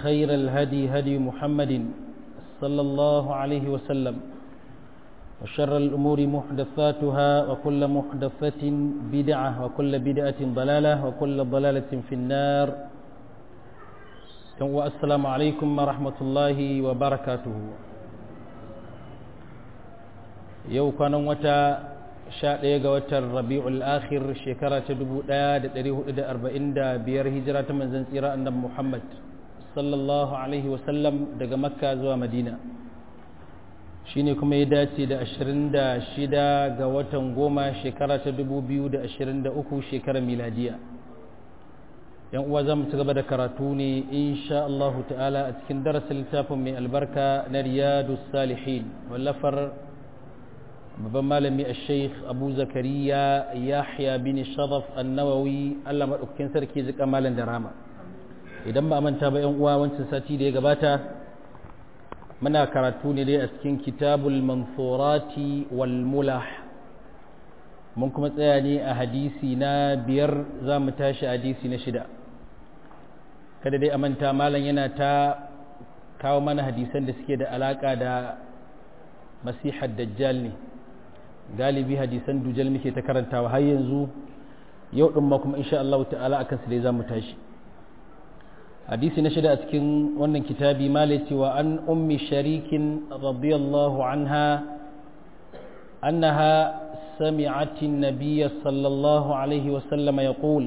خير الهدي هدي محمد صلى الله عليه وسلم وشر الأمور محدثاتها وكل محدثة بدعة وكل بدعة ضلالة وكل ضلالة في النار والسلام عليكم ورحمة الله وبركاته yau kwanan wata sha ɗaya ga watan rabi'ul akhir shekara ta dubu ɗaya da ɗari hudu da arba'in da biyar hijira ta manzan tsira annabi muhammad sallallahu alaihi wasallam daga makka zuwa madina shine kuma ya dace da ashirin da shida ga watan goma shekara ta dubu biyu da ashirin da uku shekarar miladiya yan uwa za mu ci gaba da karatu ne insha Allah ta'ala a cikin darasin littafin mai albarka na riyadu salihin wallafar babban malami a sheikh abu zakariya yahya bin sharaf annawawi allah maɗaukakin sarki zika malam da rama idan ba manta ba yan uwa wancan sati da ya gabata muna karatu ne dai a cikin kitabul mansurati wal mulah mun kuma tsaya ne a hadisi na biyar za mu tashi hadisi na shida kada dai a manta malam yana ta kawo mana hadisan da suke da alaka da masihar dajjal ne galibi hadisan dujal muke ta karantawa har yanzu yau din ma kuma insha Allah ta'ala akan su dai zamu tashi hadisi na shida a cikin wannan kitabi malati wa an ummi sharikin radiyallahu anha annaha سمعت النبي صلى الله عليه وسلم يقول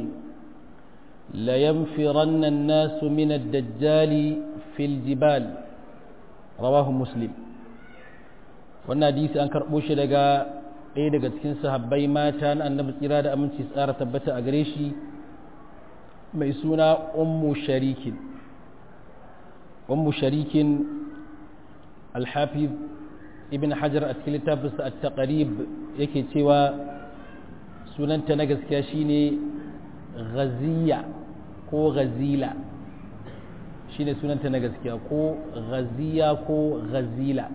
لينفرن الناس من الدجال في الجبال رواه مسلم wannan hadisi an karɓo shi daga ɗaya daga cikin sahabbai mata na annabi tsira da aminci tsara tabbata a gare shi mai suna ummu sharikin ummu sharikin alhafiz ibn hajar a cikin littafinsa a taqarib yake cewa sunanta na gaskiya shine ghaziya ko ghazila shine sunanta na gaskiya ko ghaziya ko ghazila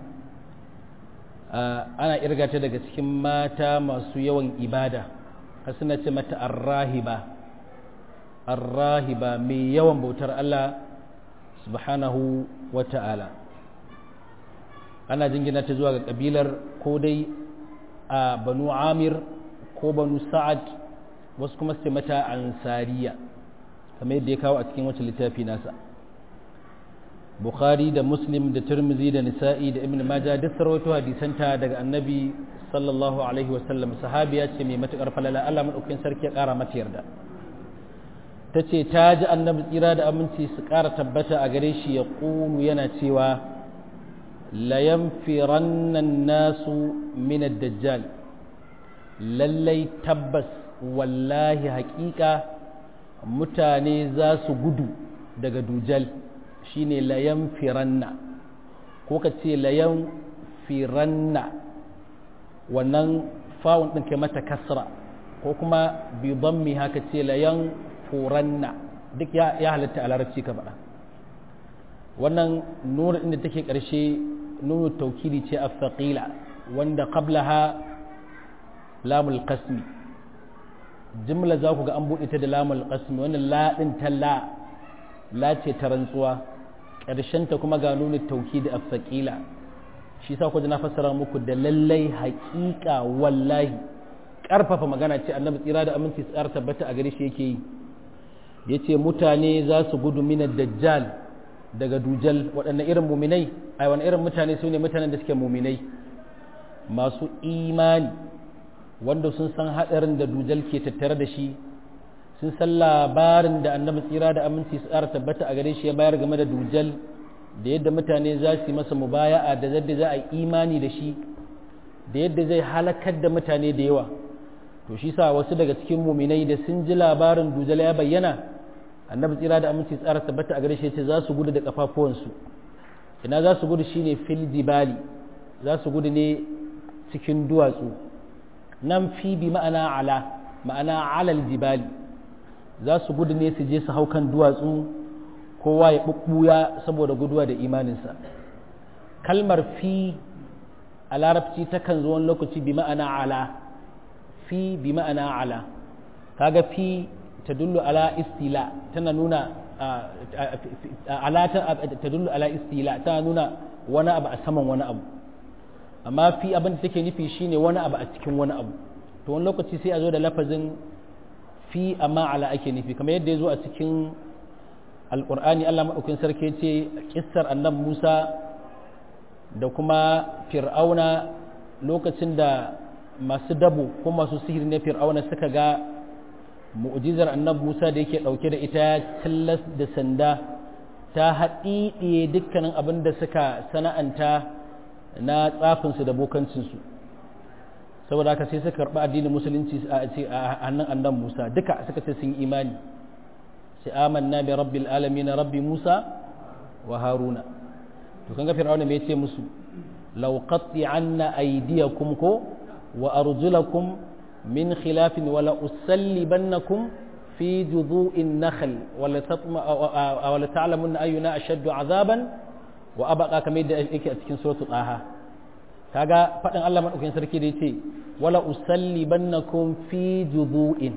ana irga ta daga cikin mata masu yawan ibada har suna ce mata arrahiba arrahiba mai yawan bautar Allah subhanahu wa ta'ala ana jingina ta zuwa ga kabilar ko dai a banu amir ko banu sa'ad wasu kuma su mata ansariya kamar yadda ya kawo a cikin wacce littafi nasa bukhari da muslim da turmizi da nisa'i da ibn majah duk sarwato hadisanta daga annabi sallallahu alaihi wasallam sahabiya ce mai matukar falala Allah madaukakin sarki ya kara mata yarda ta ce ta ji annabi tsira da aminci su kara tabbata a gare shi ya ƙulu yana cewa layanfirannan nasu min dajjal lallai tabbas wallahi haƙiƙa mutane za su gudu daga dujal shine layan firanna ko ka ce layan firanna wannan fawon ɗin kai mata kasra ko kuma bi mi haka ce layan furanna duk ya halatta a larabci ka faɗa wannan nuna inda take ƙarshe nuna taukidi ce a faƙila wanda qablaha lamul qasmi jimla za ku ga an buɗe ta da lamul qasmi wannan laɗin ta la la ce ta rantsuwa ta kuma ga nuna tauki da afsaƙila shi sa kuji na fassara muku da lallai haƙiƙa wallahi ƙarfafa magana ce annabi tsira da aminci tsara tabbata a gare shi yake yi ya ce mutane za su gudu mina dajjal daga dujal waɗanne irin muminai ai wani irin mutane su ne mutanen da suke muminai masu imani wanda sun san haɗarin da dujal ke tattare da shi sun san labarin da annabi tsira da aminci su tsara tabbata a gare shi ya bayar game da dujal da yadda mutane za su yi masa mubaya'a da yadda za a yi imani da shi da yadda zai halakar da mutane da yawa to shi sa wasu daga cikin muminai da sun ji labarin dujal ya bayyana annabi tsira da aminci tsara tabbata a gare shi ce za su gudu da kafafuwansu ina za su gudu shine fil jibali za su gudu ne cikin duwatsu nan fi bi ma'ana ala ma'ana alal jibali za su gudu ne su je su hau kan duwatsu kowa ya ɓuɓɓuya saboda guduwa da imaninsa kalmar fi a larabci takan zo wani lokaci bi ma'ana ala fi bi ma'ana ala kaga fi ta dullu ala istila tana nuna ala ta dullu ala istila ta nuna wani abu a saman wani abu amma fi abin da take nufi shine wani abu a cikin wani abu to wani lokaci sai a zo da lafazin fi amma ala ake nufi kamar yadda ya zo a cikin alkur'ani allah maɗaukin sarki ce kissar annab musa da kuma fir'auna lokacin da masu dabo ko masu sihiri na fir'auna suka ga mu'jizar annab musa da yake ɗauke da ita tillas da sanda ta haɗiɗiye dukkanin abin da suka sana'anta na tsafinsu da bokancinsu saboda haka sai suka karɓi addinin musulunci a hannun annan musa duka suka ce sun imani sai amanna bi rabbil alamin rabbi musa wa haruna to kan ga fir'auna me yace musu law qatti anna aydiyakum ko wa arjulakum min khilafin wa la usallibannakum fi judu'in nakhl wa la tatma wa la ta'lamunna ayyuna ashaddu azaban wa abqa kamar da yake a cikin suratul taha kaga fadin Allah madaukakin sarki da yace wala usallibannakum fi judu'in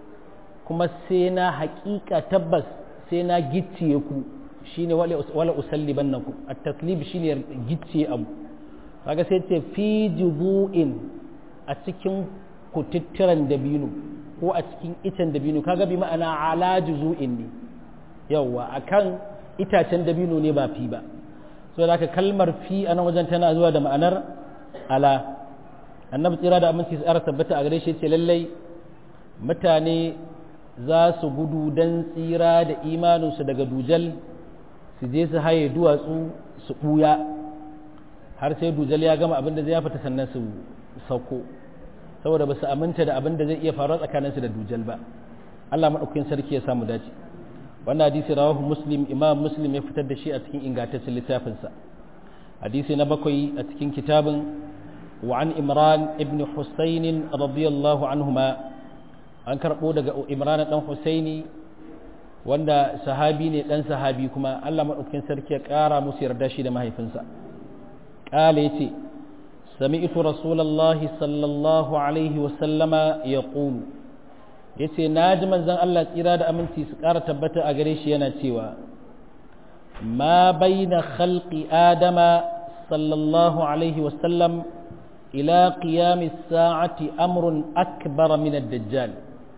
kuma sai na haƙiƙa tabbas sai na gicciye ku shine wala usallibannakum at-taklib shine gicciye abu kaga sai ce fi judu'in a cikin kututturan dabino ko a cikin icen dabino kaga bi ma'ana ala juzu'in ne yawa akan itacen dabino ne ba fi ba so da kalmar fi a nan wajen tana zuwa da ma'anar ala annabi tsira da aminci tsara tabbata a gare shi ce lallai mutane za su gudu don tsira da imaninsu daga dujal su je su haye duwatsu su ɓuya har sai dujal ya gama abin da zai fita sannan su sauko saboda ba su aminta da abin da zai iya faruwa tsakaninsu da dujal ba Allah maɗaukakin sarki ya samu dace wannan hadisi rawahu muslim imam muslim ya fitar da shi a cikin ingantaccen littafinsa hadisi na bakwai a cikin kitabin وعن إمران ابن حسين رضي الله عنهما an karɓo daga imran ɗan husaini wanda sahabi ne ɗan sahabi kuma allah maɗaukin sarki ya ƙara musu yarda shi da mahaifinsa ƙala ya ce sami'tu rasulallahi sallallahu alaihi wasallama ya ƙulu ya ce na ji manzan allah tsira da aminci su ƙara tabbata a gare shi yana cewa ma baina khalqi adama sallallahu alaihi wasallam ila qiyami sa'ati amrun akbar min ad-dajjal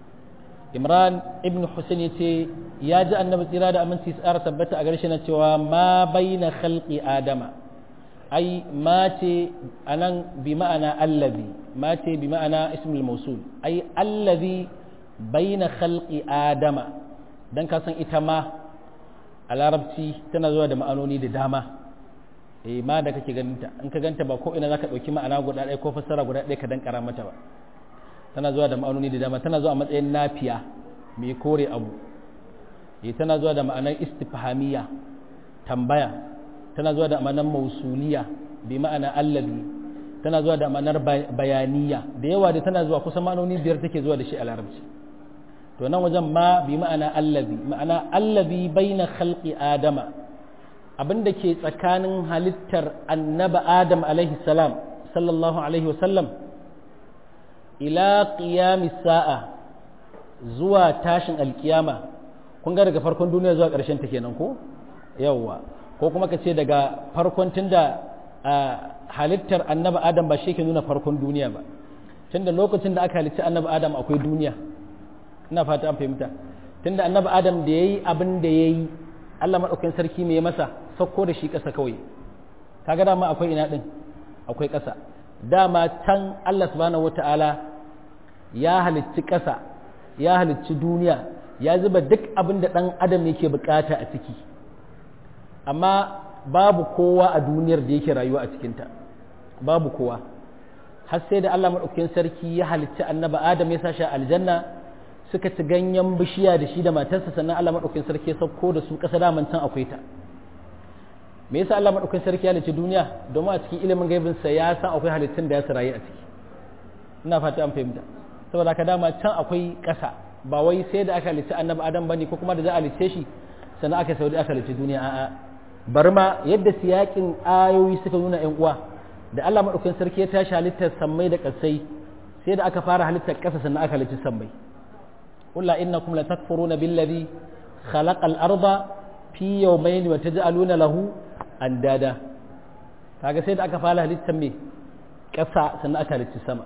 imran ibn husayn yace ya ji annabi tsira da aminci tsara tabbata a garshe na cewa ma baina khalqi adama ai ma ce anan bi ma'ana allazi ma ce bi ma'ana ismul mawsul ai allazi baina khalqi adama dan ka san ita ma a larabci tana zuwa da ma'anoni da dama eh ma da kake ganinta in ka ganta ba ko ina zaka dauki ma'ana guda ɗaya ko fassara guda ɗaya ka dan kara mata ba tana zuwa da ma'anoni da dama tana zuwa a matsayin nafiya mai kore abu eh tana zuwa da ma'anar istifhamiya tambaya tana zuwa da ma'anar mausuliya bi ma'ana allazi tana zuwa da ma'anar bayaniya da yawa da tana zuwa kusan ma'anoni biyar take zuwa da shi a larabci to nan wajen ma bi ma'ana allazi ma'ana allazi baina khalqi adama abinda ke tsakanin halittar annaba adam alaihi salam sallallahu alaihi wasallam ila qiyami sa'a zuwa tashin alkiyama kun ga daga farkon duniya zuwa ƙarshen ta kenan ko yawwa ko kuma ka ce daga farkon tunda halittar annaba adam ba shi ke nuna farkon duniya ba tunda lokacin da aka halitta annaba adam akwai duniya ina fata an fahimta tunda annaba adam da yayi abin da yayi Allah madaukakin sarki me ya masa sauko da shi ƙasa kawai kaga dama akwai ina din akwai ƙasa dama can Allah subhanahu wata'ala ya halicci ƙasa ya halicci duniya ya zuba duk abin da ɗan adam yake bukata a ciki amma babu kowa a duniyar da yake rayuwa a cikinta babu kowa har sai da Allah maɗaukakin sarki ya halicci annaba adam ya sashi aljanna suka ci ganyen bishiya da shi da matarsa sannan Allah maɗaukakin sarki ya sauko da su ƙasa daman can akwai ta me yasa Allah maɗaukakin sarki ya halicci duniya domin a cikin ilimin gaibinsa ya san akwai halittun da ya su rayu a ciki ina fata an fahimta saboda ka dama can akwai ƙasa ba wai sai da aka halicci annabi adam bane ko kuma da za a halicce shi sannan aka saudi aka halicci duniya a'a bari ma yadda siyakin ayoyi suka nuna yan uwa da Allah madaukakin sarki ya tashi halittar sammai da ƙasai sai da aka fara halittar ƙasa sannan aka halicci sammai qul la innakum la takfuruna billazi khalaqal arda fi yawmayn wa taj'aluna lahu andada kaga sai da aka fara halittar me ƙasa sannan aka halicci sama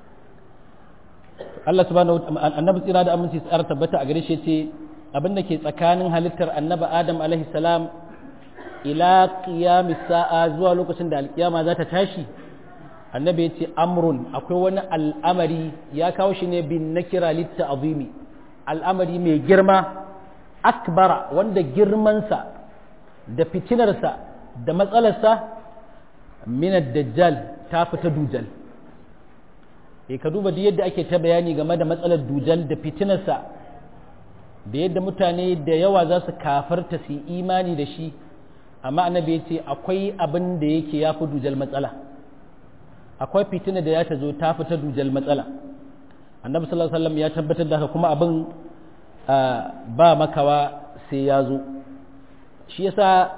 Allah subhanahu wa annabi tsira da aminci tsara tabbata a gare shi ce abin da ke tsakanin halittar annabi Adam alaihi salam ila qiyamis sa'a zuwa lokacin da alkiyama za ta tashi annabi ya ce amrun akwai wani al'amari ya kawo shi ne bin nakira litta azimi al'amari mai girma akbara wanda girmansa da fitinarsa da matsalarsa minad dajjal ta fita dujal e ka duba da yadda ake ta bayani game da matsalar dujal da fitinarsa da yadda mutane da yawa za su kafarta su yi imani da shi amma annabi ya ce akwai abin da yake ya fi dujal matsala akwai fitina da ya ta zo ta fita dujal matsala annabi sallallahu alaihi wasallam ya tabbatar da haka kuma abin ba makawa sai ya zo shi yasa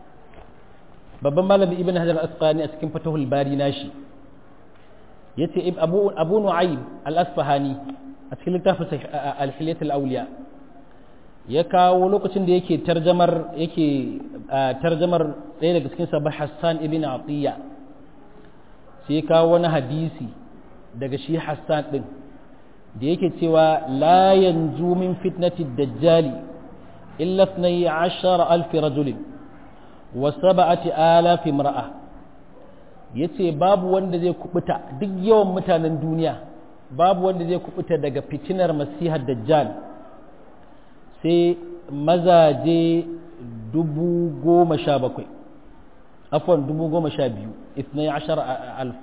babban malami ibn hajar al-asqalani a cikin fatahul bari nashi yace abu abu nu'aym al-asfahani a cikin littafin al-hilyat al-awliya ya kawo lokacin da yake tarjamar yake tarjamar ɗaya daga cikin sabah hassan ibn atiya sai kawo wani hadisi daga shi hassan din da yake cewa la yanzu min fitnati dajjali illa 12000 rajulin wa sab'ati alafi imra'a yace babu wanda zai kubuta duk yawan mutanen duniya babu wanda zai kubuta daga fitinar masihar dajjal sai mazaje dubu goma sha bakwai afwan dubu goma sha biyu ithnai ashar alf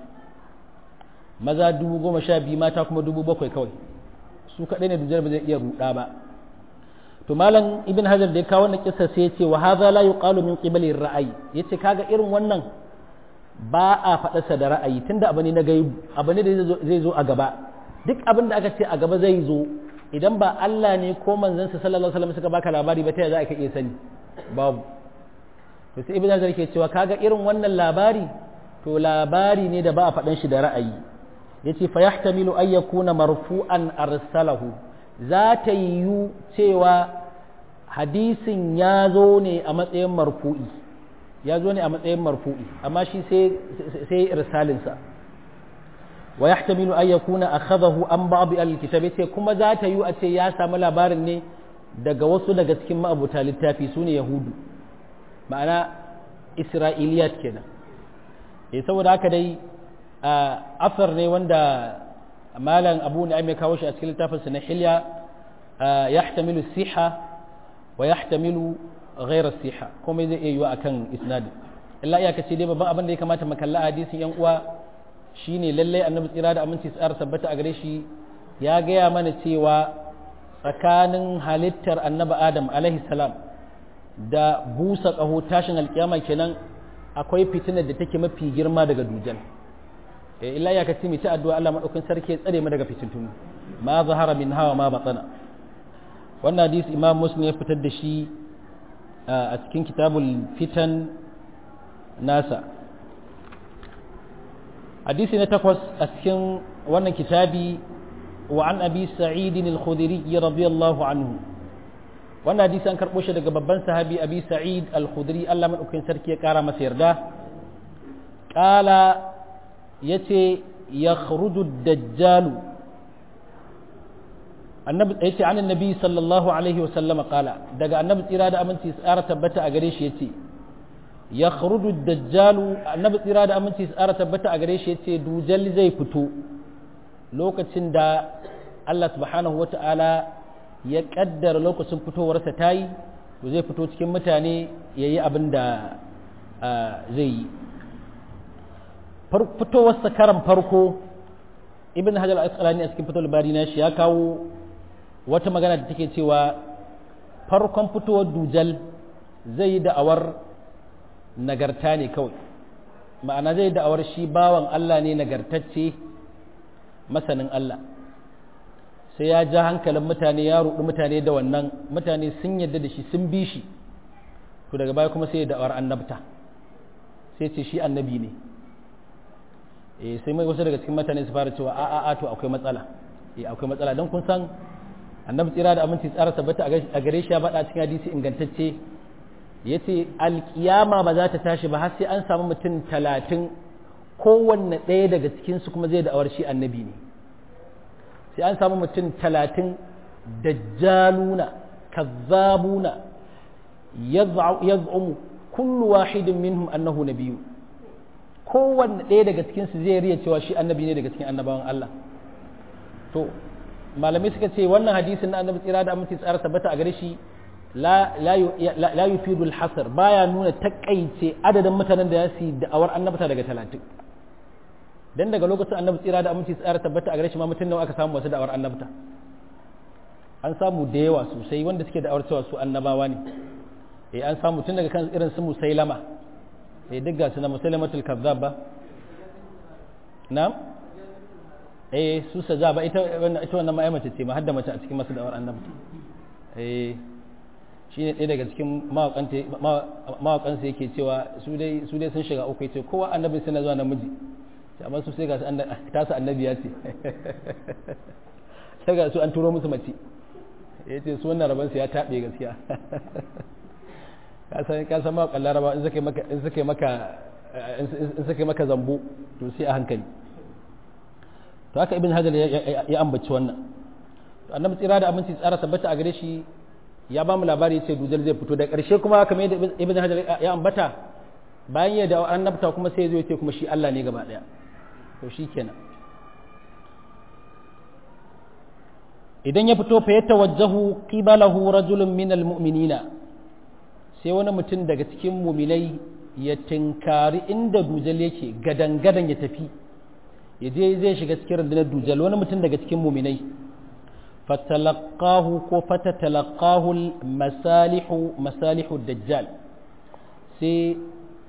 maza dubu goma sha biyu mata kuma dubu bakwai kawai su kaɗai ne dujjar ba zai iya ruɗa ba to malam ibn hajar da ya kawo wannan kissa sai ya ce wa hadha la yuqalu min qibali ra'ayi yace kaga irin wannan ba a faɗa sa da ra'ayi tunda abu ne na gaibu abu ne da zai zo a gaba duk abin da aka ce a gaba zai zo idan ba Allah ne ko manzansa sallallahu alaihi wasallam suka baka labari ba ta yaya za ka iya sani babu to sai ibn hajar ke cewa kaga irin wannan labari to labari ne da ba a faɗan shi da ra'ayi yace fa yahtamilu ay yakuna marfu'an arsalahu za ta yiwu cewa hadisin ya zo ne a matsayin marfu'i ya zo ne a matsayin marfu'i amma shi sai sai irsalinsa wa yahtamilu ay yakuna akhadahu an ba'd al-kitab yace kuma za ta yiwu a ce ya samu labarin ne daga wasu daga cikin ma'abuta littafi sune yahudu ma'ana isra'iliyat kenan eh saboda haka dai asar ne wanda malam abu ne ya kawo shi a cikin littafinsa na hilya yahtamilu siha wa yahtamilu ghairar siha komai zai iya yiwa akan isnadin illa iyaka ce dai babban abin da ya kamata mu kalla hadisin yan uwa shine lallai annabi tsira da aminci tsara sabbata a gare shi ya gaya mana cewa tsakanin halittar annabi adam alaihi salam da busa ƙaho tashin alkiyama kenan akwai fitinar da take mafi girma daga dujal illa ya kace mai ta addu'a Allah madaukakin sarki ya tsare mu daga fitintunu ma zahara min hawa ma batana wannan hadisi imam muslim ya fitar da shi a cikin kitabul fitan nasa hadisi na takwas a cikin wannan kitabi wa an abi sa'id al-khudri radiyallahu anhu wannan hadisi an karbo shi daga babban sahabi abi sa'id al-khudri Allah madaukakin sarki ya kara masa yarda qala yace yakhruju ad-dajjal annabi yace an annabi sallallahu alaihi wasallam qala daga annabi tsira da aminci tsara tabbata a gare shi yace yakhruju ad-dajjal annabi tsira da aminci tsara tabbata a gare shi yace dujal zai fito lokacin da Allah subhanahu wata'ala ya kaddara lokacin fitowarsa tayi to zai fito cikin mutane yayi abin da zai yi fitowarsa karan farko ibn hajar al-asqalani a cikin fitowar bari na shi ya kawo wata magana da take cewa farkon fitowar dujal zai yi da'awar nagarta ne kawai ma'ana zai yi da'awar shi bawan Allah ne nagartacce masanin Allah sai ya ja hankalin mutane ya ruɗi mutane da wannan mutane sun yadda da shi sun bi shi to daga baya kuma sai ya da'awar annabta sai ce shi annabi ne eh sai mai wasu daga cikin mutane su fara cewa a a a to akwai matsala eh akwai matsala don kun san annabi tsira da aminci tsara tabbata a gare shi ya faɗa cikin hadisi ingantacce ya ce alkiyama ba za ta tashi ba har sai an samu mutum talatin kowanne ɗaya daga cikinsu kuma zai da'awar shi annabi ne sai an samu mutum talatin dajjaluna kazzabuna yaz'umu kullu wahidin minhum annahu nabiyyu kowanne ɗaya daga cikinsu zai riya cewa shi annabi ne daga cikin annabawan Allah to malamai suka ce wannan hadisin na annabi tsira da aminci tsara tabbata a gare shi la yufidu al-hasr baya nuna takaice adadin mutanen da ya su da'awar annabta daga talatin dan daga lokacin annabi tsira da aminci tsara tabbata a gare shi ma mutum nawa aka samu wasu da'awar annabta an samu da yawa sosai wanda suke da'awar cewa su annabawa ne eh an samu tun daga kan irin su musailama eh duk ga su na musailamatul kazzab ba na'am eh su saja ba ita wannan ita wannan ma'ai mace ce ma hadda mace a cikin masu da'awar annabta eh shine ɗaya daga cikin mawaƙansa yake cewa su dai su dai sun shiga uku yace kowa annabi sai na zuwa namiji amma su sai ga su tasa annabi ya ce sai ga su an turo musu mace yace su wannan rabansu ya taɓe gaskiya ka san ka san mawaƙan laraba in suka maka in suka maka in suka maka zambo to sai a hankali to haka ibn hajar ya ambaci wannan to annabi tsira da aminci tsara tabbata a gare shi ya ba mu labari ya ce dujal zai fito da ƙarshe kuma kamar yadda ibn hajar ya ambata bayan ya da annabta kuma sai ya zo ya ce kuma shi Allah ne gaba ɗaya to shi kenan idan ya fito fa ya tawajjahu qibalahu rajulun min almu'minina sai wani mutum daga cikin muminai ya tinkari inda dujal yake gadan gadan ya tafi ya je zai shiga cikin rundunar dujal wani mutum daga cikin muminai fatalaqahu ko fatatalaqahu masalihu masalihu dajjal sai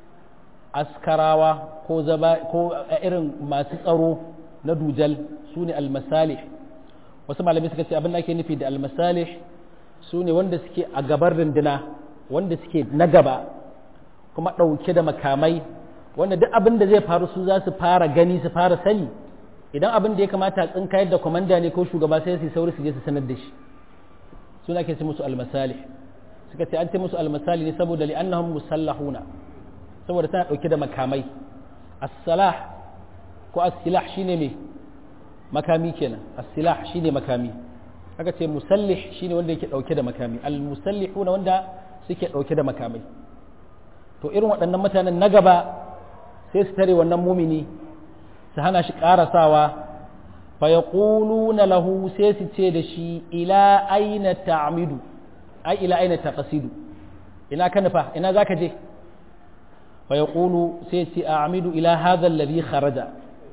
askarawa ko zaba ko irin masu tsaro na dujal su ne almasalih wasu malamai suka ce abin da ake nufi da almasalih su ne wanda suke a gabar runduna wanda suke na gaba kuma ɗauke da makamai wanda duk abin da zai faru su za su fara gani su fara sani idan abin da ya kamata a tsinkayar da kwamanda ne ko shugaba sai su sauri su je su sanar da shi suna ke ce musu almasali suka ce an ce musu almasali ne saboda li'annahum musallahuna saboda tana dauke da makamai as-salah ko as-silah shine me makami kenan as-silah shine makami aka ce musallih shine wanda yake dauke da makami al-musallihuna wanda suke dauke da makamai to irin waɗannan mutanen na gaba sai su tare wannan mumini su hana shi ƙarasawa fa ya na lahu sai su ce da shi ila aina ta'amidu ai ila aina taqasidu ina ka nufa ina za ka je fa ya sai ce a amidu ila hadha alladhi kharaja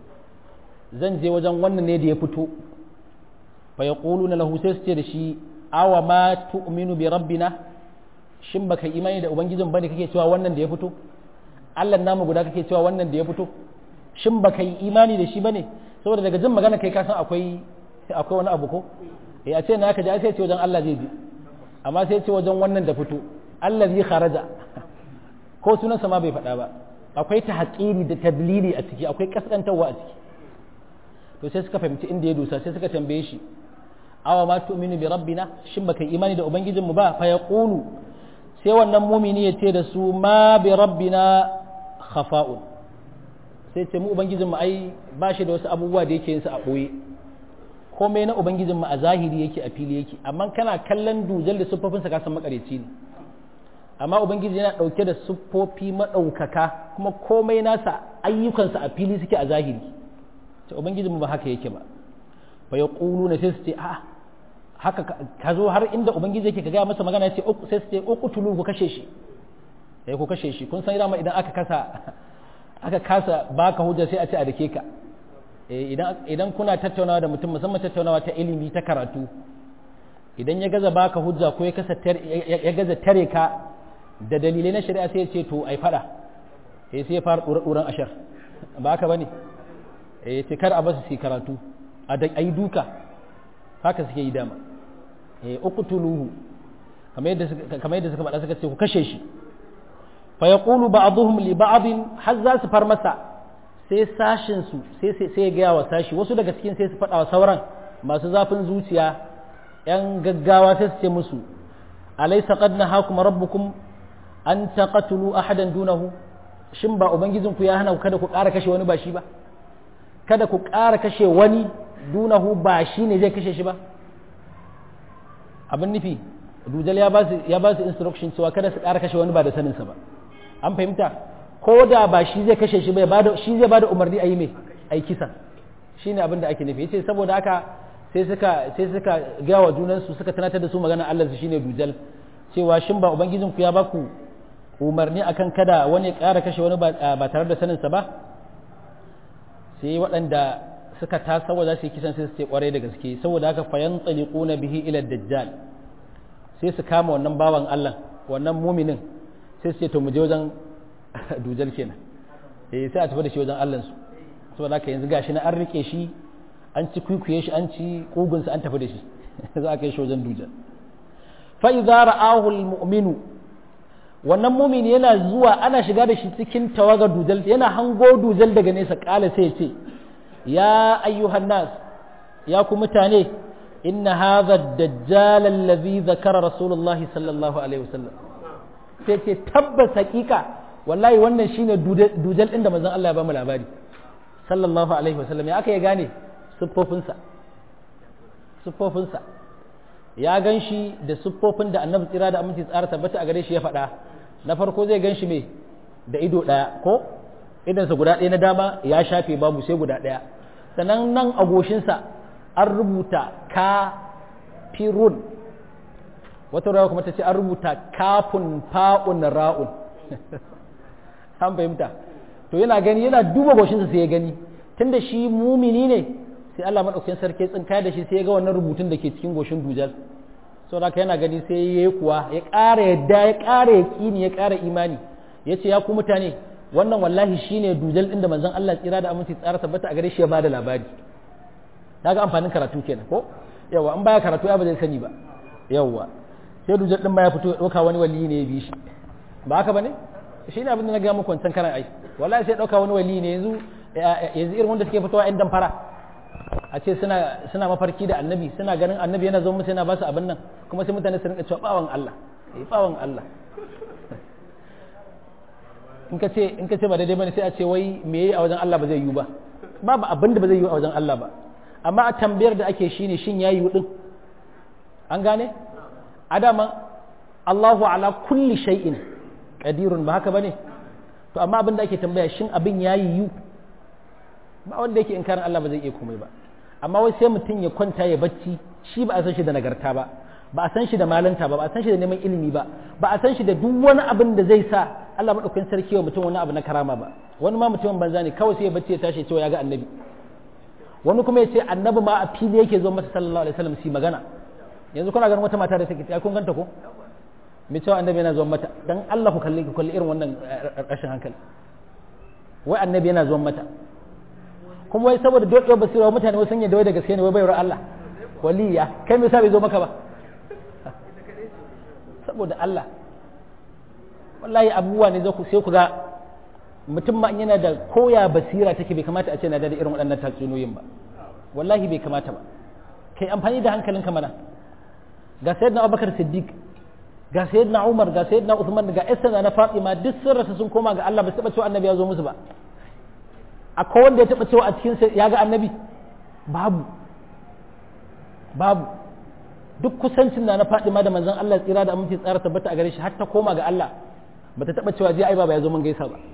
zan je wajen wannan ne da ya fito fa ya na lahu sai su ce da shi awa ma tu'minu bi rabbina shin baka imani da ubangijin bane kake cewa wannan da ya fito Allah namu guda kake cewa wannan da ya fito shin ba ka yi imani da shi ba ne saboda daga jin magana kai kasan akwai akwai wani abu ko eh a ce na ka ji sai ce wajen Allah zai ji amma sai ce wajen wannan da fito Allah zai kharaja ko sunansa ma bai faɗa ba akwai ta haƙiri da tadlili a ciki akwai kaskantarwa a ciki to sai suka fahimci inda ya dusa sai suka tambaye shi awa ma tu'minu bi rabbina shin baka yi imani da ubangijinmu ba fa yaqulu sai wannan mumini ya ce da su ma bi rabbina khafa'un sai ce mu ubangijinmu ai ba shi da wasu abubuwa da yake yin su a ɓoye komai na ubangijinmu a zahiri yake a fili yake amma kana kallon dujal da siffofinsa ka san makareci ne amma ubangiji yana ɗauke da siffofi maɗaukaka kuma komai nasa ayyukansa a fili suke a zahiri ce ubangijinmu ba haka yake ba fa ya ƙulu na sai su ce a haka ka zo har inda ubangiji yake ka gaya masa magana ya ce sai su ce uqtulu ku kashe shi eh ku kashe shi kun san dama idan aka kasa aka kasa baka hujja sai a ce a dake ka idan kuna tattaunawa da mutum musamman tattaunawa ta ilimi ta karatu idan ya gaza baka hujja ko ya gaza tare ka da dalilai na shari'a sai ya ce to ai fada eh sai ya fara ɗuran ashar ba haka bane eh ce kar a basu su karatu a da ayi duka haka suke yi dama eh uqtuluhu kamar yadda kamar yadda suka faɗa suka ce ku kashe shi fayaqulu ba'dhum li ba'd har za su far masa sai sashin su sai sai ya gaya wa sashi wasu daga cikin sai su faɗa wa sauran masu zafin zuciya yan gaggawa sai su ce musu alaysa qad nahakum rabbukum an taqatulu ahadan dunahu shin ba ubangijinku ya hana ku kada ku ƙara kashe wani ba shi ba kada ku ƙara kashe wani dunahu ba shi ne zai kashe shi ba abin nufi dujal ya ba su ya ba su instruction cewa kada su ƙara kashe wani ba da saninsa ba an fahimta ko da ba shi zai kashe shi bai bada shi zai bada umarni a yi mai ai kisa shine abin da ake nufi yace saboda haka sai suka sai suka ga wa junansu suka tunatar da su magana Allah su shine dujal cewa shin ba ubangijinku ya ba ku umarni akan kada wani ƙara kashe wani ba tare da saninsa ba sai waɗanda suka tasa wa za su yi kisan sai su ce ƙwarai da gaske saboda haka fayan na bihi ila dajjal sai su kama wannan bawan Allah wannan muminin sai su ce to mu je wajen dujal kenan eh sai a tafi da shi wajen Allah su saboda haka yanzu gashi na an rike shi an ci kwikwiye shi an ci kugunsa an tafi da shi za a kai shi wajen dujal fa idza ra'ahu al-mu'minu wannan mumini yana zuwa ana shiga da shi cikin tawagar dujal yana hango dujal daga nesa kala sai ce ya ayyuhan nas ya ku mutane inna hadha ad-dajjal alladhi zakara rasulullahi sallallahu alaihi wasallam sai ce tabbas hakika wallahi wannan shine dujal din da manzon Allah ya ba mu labari sallallahu alaihi wasallam ya aka ya gane siffofinsa siffofinsa ya gan shi da siffofin da annabi tsira da aminci tsara tabbata a gare shi ya faɗa na farko zai gan shi mai da ido ɗaya ko idansa guda ɗaya na dama ya shafe babu sai guda ɗaya sannan nan a goshinsa an rubuta kafirun wata rawa kuma ta ce an rubuta kafun fa'un ra'un an fahimta to yana gani yana duba goshinsa sai ya gani tunda shi mumini ne sai Allah maɗaukakin sarki tsinka da shi sai ya ga wannan rubutun da ke cikin goshin dujal sau da yana gani sai ya yi kuwa ya ƙara yadda ya ƙara yaƙini ya ƙara imani ya ce ya ku mutane wannan wallahi shine dujal ɗin da manzon Allah tsira da aminci tsara tabbata a gare shi ya bada labari ta ga amfanin karatu kenan ko yawa an baya karatu ya ba zai sani ba yawa sai dujal ɗin ma ya fito ya ɗauka wani wali ne ya bi shi ba haka ba ne shi ne abin da na gaya muku wancan karan ai wallahi sai ɗauka wani wali ne yanzu yanzu irin wanda suke fitowa 'yan damfara a ce suna suna mafarki da annabi suna ganin annabi yana zo musu yana ba su abin nan kuma sai mutane su rinka cewa bawan Allah eh bawan Allah in ka ce in ka ce ba daidai bane sai a ce wai me yayi a wajen Allah ba zai yi ba babu abin da ba zai yi a wajen Allah ba amma a tambayar da ake shine shin yayi din an gane adama Allahu ala kulli shay'in qadirun ba haka bane to amma abin da ake tambaya shin abin yayi yu ba wanda yake inkarin Allah ba zai iya komai ba amma wai sai mutum ya kwanta ya bacci shi ba a san shi da nagarta ba ba a san shi da malanta ba ba a san shi da neman ilimi ba ba a san shi da duk wani abin da zai sa Allah madaukakin sarki wa mutum wani abu na karama ba wani ma mutumin banza ne kawai sai ya bacci ya tashi cewa ya ga annabi wani kuma ya ce annabi ma a fili yake zo masa sallallahu alaihi wasallam si magana yanzu kuna ganin wata mata da take ta kun ganta ko me cewa annabi yana zuwa mata dan Allah ku kalli ku kalli irin wannan rashin hankali wai annabi yana zuwa mata kuma wai saboda doke basira mutane wasu yadda wai da gaske ne wai bayar Allah waliya kai me yasa bai zo maka ba saboda Allah wallahi abubuwa ne sai ku ga mutum ma yana da koya basira take bai kamata a ce na da irin waɗannan tatsuniyoyin ba wallahi bai kamata ba kai amfani da hankalinka mana ga sayyidina Abubakar Siddiq ga sayyidina Umar ga sayyidina Uthman ga Esther na Fatima duk sun rasa sun koma ga Allah ba su taba cewa annabi ya zo musu ba akwai wanda ya taba cewa a cikin ya ga annabi babu babu duk kusancin na na Fatima da manzon Allah tsira da aminci tsara tabbata a gare shi har ta koma ga Allah ba ta taba cewa je ai baba ya zo mun gaisa ba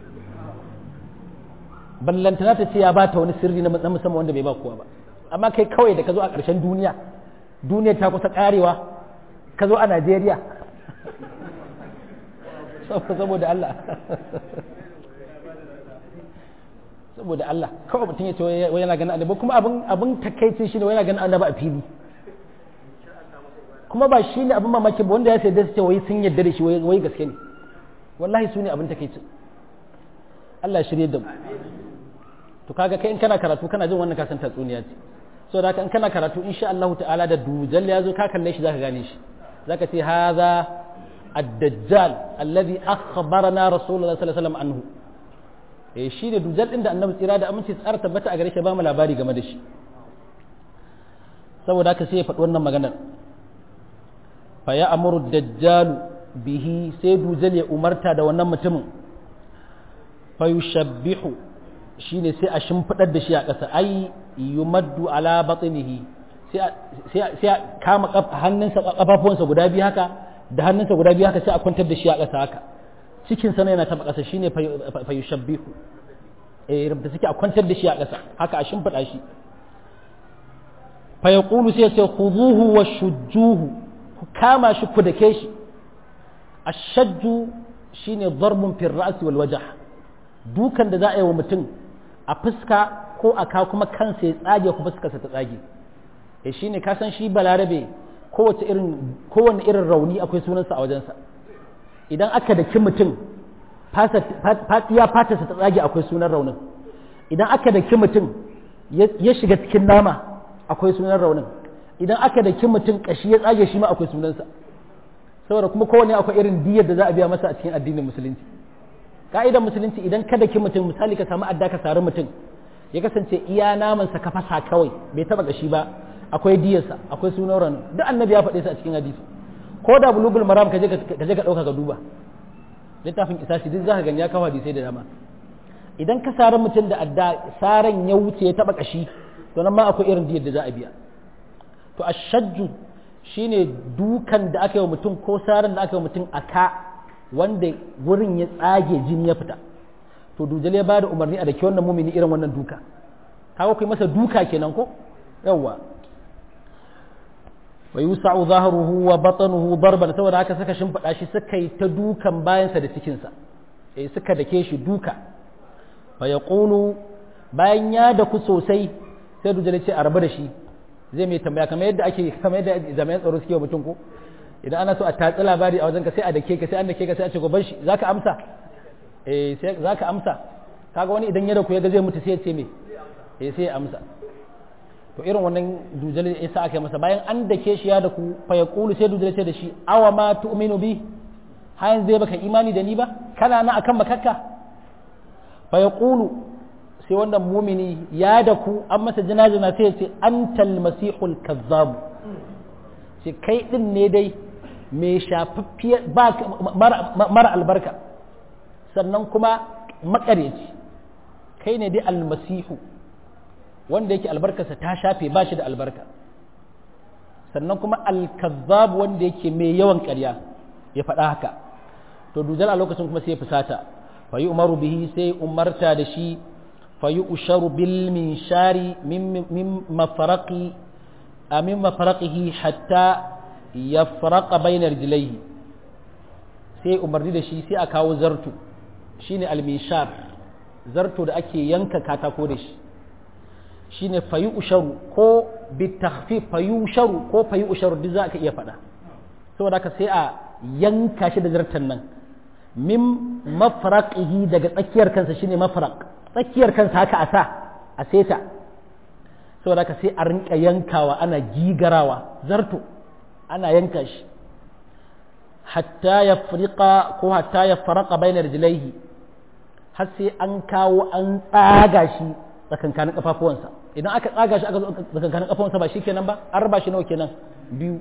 ballantana ta ce ya bata wani sirri na musamman wanda bai ba kowa ba amma kai kawai da ka zo a ƙarshen duniya duniya ta kusa karewa ka zo a Najeriya saboda Allah saboda Allah kawai mutum ya ce wai yana ganin annabi kuma abin abin takaici shine wai yana ganin annabi a fili kuma ba shine abin mamaki ba wanda ya sai da su ce wai sun yarda da shi wai gaske ne wallahi su ne abin takaici Allah ya shirye da mu to kaga kai in kana karatu kana jin wannan kasan tatsuniya ce so da in kana karatu insha Allah ta'ala da dujal ya zo ka kalle shi zaka gane shi zaka ce hadha ad-dajjal alladhi akhbarana rasulullah sallallahu alaihi wasallam anhu eh shi ne dujal din da annabi tsira da aminci tsara tabbata a gare shi ba mu labari game da shi saboda haka sai ya faɗi wannan maganar fa ya amuru dajjalu bihi sai dujal ya umarta da wannan mutumin fa yushabbihu shine sai a shimfidar da shi a ƙasa ai yumaddu ala batnihi sai sai kama hannunsa kafafuwansa guda biyu haka da hannunsa guda biyu haka sai a kwantar da shi a ƙasa haka cikin sa yana taba ƙasa shine fa yushabbihu eh rubuta suke a kwantar da shi a ƙasa haka a shimfida shi fa yaqulu sai sai khuduhu wa shujjuhu ku kama shi ku dake shi ashajju shine darbun fil ra's wal wajh dukan da za a yi wa mutum a fuska ko a ka kuma kansa ya tsage ku fuskarsa ta tsage eh shine ka san shi balarabe kowace irin kowanne irin rauni akwai sunansa a wajensa idan aka daki mutum fatiya fatarsa ta tsage akwai sunan raunin idan aka daki mutum ya shiga cikin nama akwai sunan raunin idan aka daki mutum kashi ya tsage shi ma akwai sunansa saboda kuma kowanne akwai irin diyar da za a biya masa a cikin addinin musulunci ka'idar musulunci idan ka daki mutum misali ka samu adda ka sari mutum ya kasance iya namansa ka fasa kawai bai taba gashi ba akwai diyarsa akwai sunan raunin duk annabi ya faɗe su a cikin hadisi ko da bulugul maram ka je ka ɗauka ka duba littafin isashi duk zaka gani ya kawo hadisai da dama idan ka sari mutum da adda saran ya wuce ya taba kashi to nan ma akwai irin diyar da za a biya to ashajju shine dukan da aka yi wa mutum ko saran da aka yi wa mutum a ka wanda wurin ya tsage jini ya fita to dujal ya bada umarni a da wannan mumini irin wannan duka kaga kai masa duka kenan ko yawwa wa yusa'u zahruhu wa batanuhu darban saboda haka saka shimfiɗa shi suka yi ta dukan bayansa da cikinsa eh suka dake shi duka fa yaqulu bayan ya da ku sosai sai dujal ce a rabu da shi zai mai tambaya kamar yadda ake kamar yadda jami'an tsaro suke wa mutum ko idan ana so a tatsi labari a wajen ka sai a dake ka sai an dake ka sai a ce goban shi zaka amsa eh sai zaka amsa kaga wani idan ya da ku ya ga zai mutu sai ya ce me eh sai ya amsa to irin wannan dujal ya sa aka masa bayan an dake shi ya da ku fa yaqulu sai dujal ce da shi awa ma tu'minu bi har yanzu zai baka imani da ni ba kana na akan makakka fa yaqulu sai wannan mumini ya da ku an masa jinajina sai ya ce antal masihul kazzab sai kai din ne dai mai shafaffiyar ba mara albarka sannan kuma makareci kai ne dai almasihu wanda yake albarkarsa ta shafe ba shi da albarka sannan kuma alkazzab wanda yake mai yawan ƙarya ya faɗa haka to dujal a lokacin kuma sai ya fusata fa yi umaru bihi sai umarta da shi fa yi usharu bil min shari min mafaraqi min mafaraqihi hatta yafraqa bainar jilaihi sai umarni da shi sai a kawo zartu shine almishar zarto da ake yanka katako da shi shine fayu usharu ko bitakhfif fayu usharu ko fayu usharu duk za ka iya faɗa saboda haka sai a yanka shi da zartan nan min mafraqihi daga tsakiyar kansa shine mafraq tsakiyar kansa haka a sa a seta saboda haka sai a rinka yankawa ana gigarawa zarto ana yanka shi hatta ya friqa ko hatta ya farqa bainar rijlaihi har sai an kawo an tsaga shi tsakankanin kafafuwansa idan aka tsaga shi aka zo tsakankanin kafafuwansa ba shikenan ba an raba shi nawa kenan biyu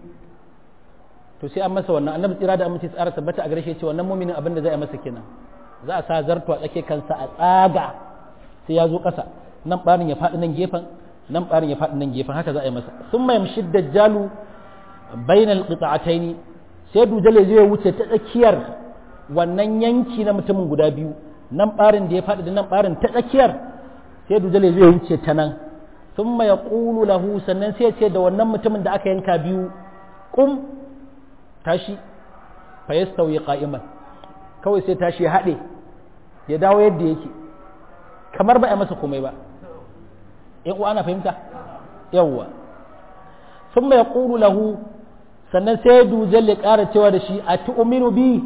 to sai an masa wannan annabi tsira da amince tsara tabbata a gare shi ce wannan muminin abin da zai masa kenan za a sa zarto a tsake kansa a tsaga sai ya zo ƙasa nan barin ya faɗi nan gefen nan barin ya faɗi nan gefen haka za a yi masa sun mai yamshi dajjalu bainal qita'ataini sai dujale zai wuce ta tsakiyar wannan yanki na mutumin guda biyu nan barin da ya faɗi da nan barin ta tsakiyar sai dujale zai wuce ta nan sun mai ƙulu lahu sannan sai ce da wannan mutumin da aka yanka biyu ƙum tashi fa ya sauyi ƙa'iman kawai sai tashi ya haɗe ya dawo yadda yake kamar ba a masa komai ba ‘yan uwa ana fahimta yawwa sun mai ƙulu lahu sannan sai dujal ya ƙara cewa da shi a tu'uminu bi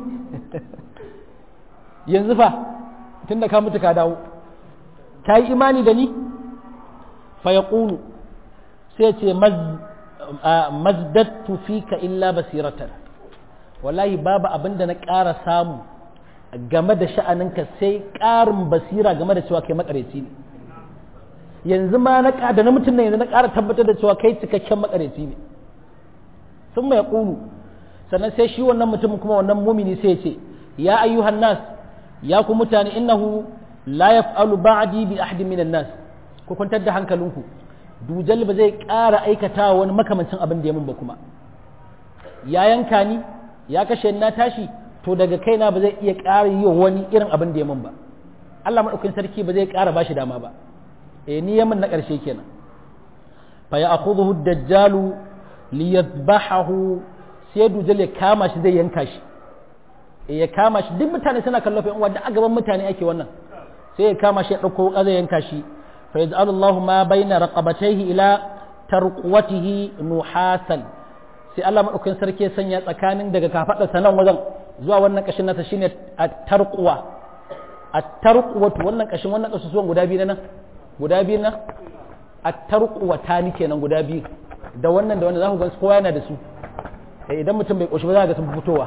yanzu fa tun da ka mutu ka dawo ka yi imani da ni fa ya ƙulu sai ce mazdattu fika illa basiratar wallahi babu abin da na ƙara samu game da sha'aninka sai ƙarin basira game da cewa kai makareci ne yanzu ma na da na mutum ne yanzu na ƙara tabbatar da cewa kai cikakken makareci ne sun mai ƙulu sannan sai shi wannan mutum kuma wannan mumini sai ya ce ya ayyuhan nas ya ku mutane innahu la yaf'alu ba'di bi ahadin minan nas ku kwantar da hankalinku dujal ba zai ƙara aikata wani makamancin abin da ya mun ba kuma ya yanka ni ya kashe na tashi to daga kaina ba zai iya ƙara yi wani irin abin da ya mun ba Allah maɗaukin sarki ba zai ƙara ba shi dama ba e ni ya min na ƙarshe kenan fa ya akhudhu ad-dajjalu li yadhbahahu sai dujal ya kama shi zai yanka shi e ya kama shi duk mutane suna kallon fa wanda a gaban mutane ake wannan sai ya kama shi ya ɗauko wuƙa zai yanka shi fa yaj'alu Allahu ma baina raqabatayhi ila tarqwatihi nuhasan sai Allah maɗaukin sarki ya sanya tsakanin daga kafaɗarsa nan wajen zuwa wannan ƙashin nasa shine a tarkuwa a tarkuwatu wannan ƙashin wannan ƙasusuwan guda biyu na nan guda biyu na a tarkuwa ta ni kenan guda biyu da wannan da wannan za ku gan kowa yana da su idan mutum bai ƙoshi ba za ga sun fitowa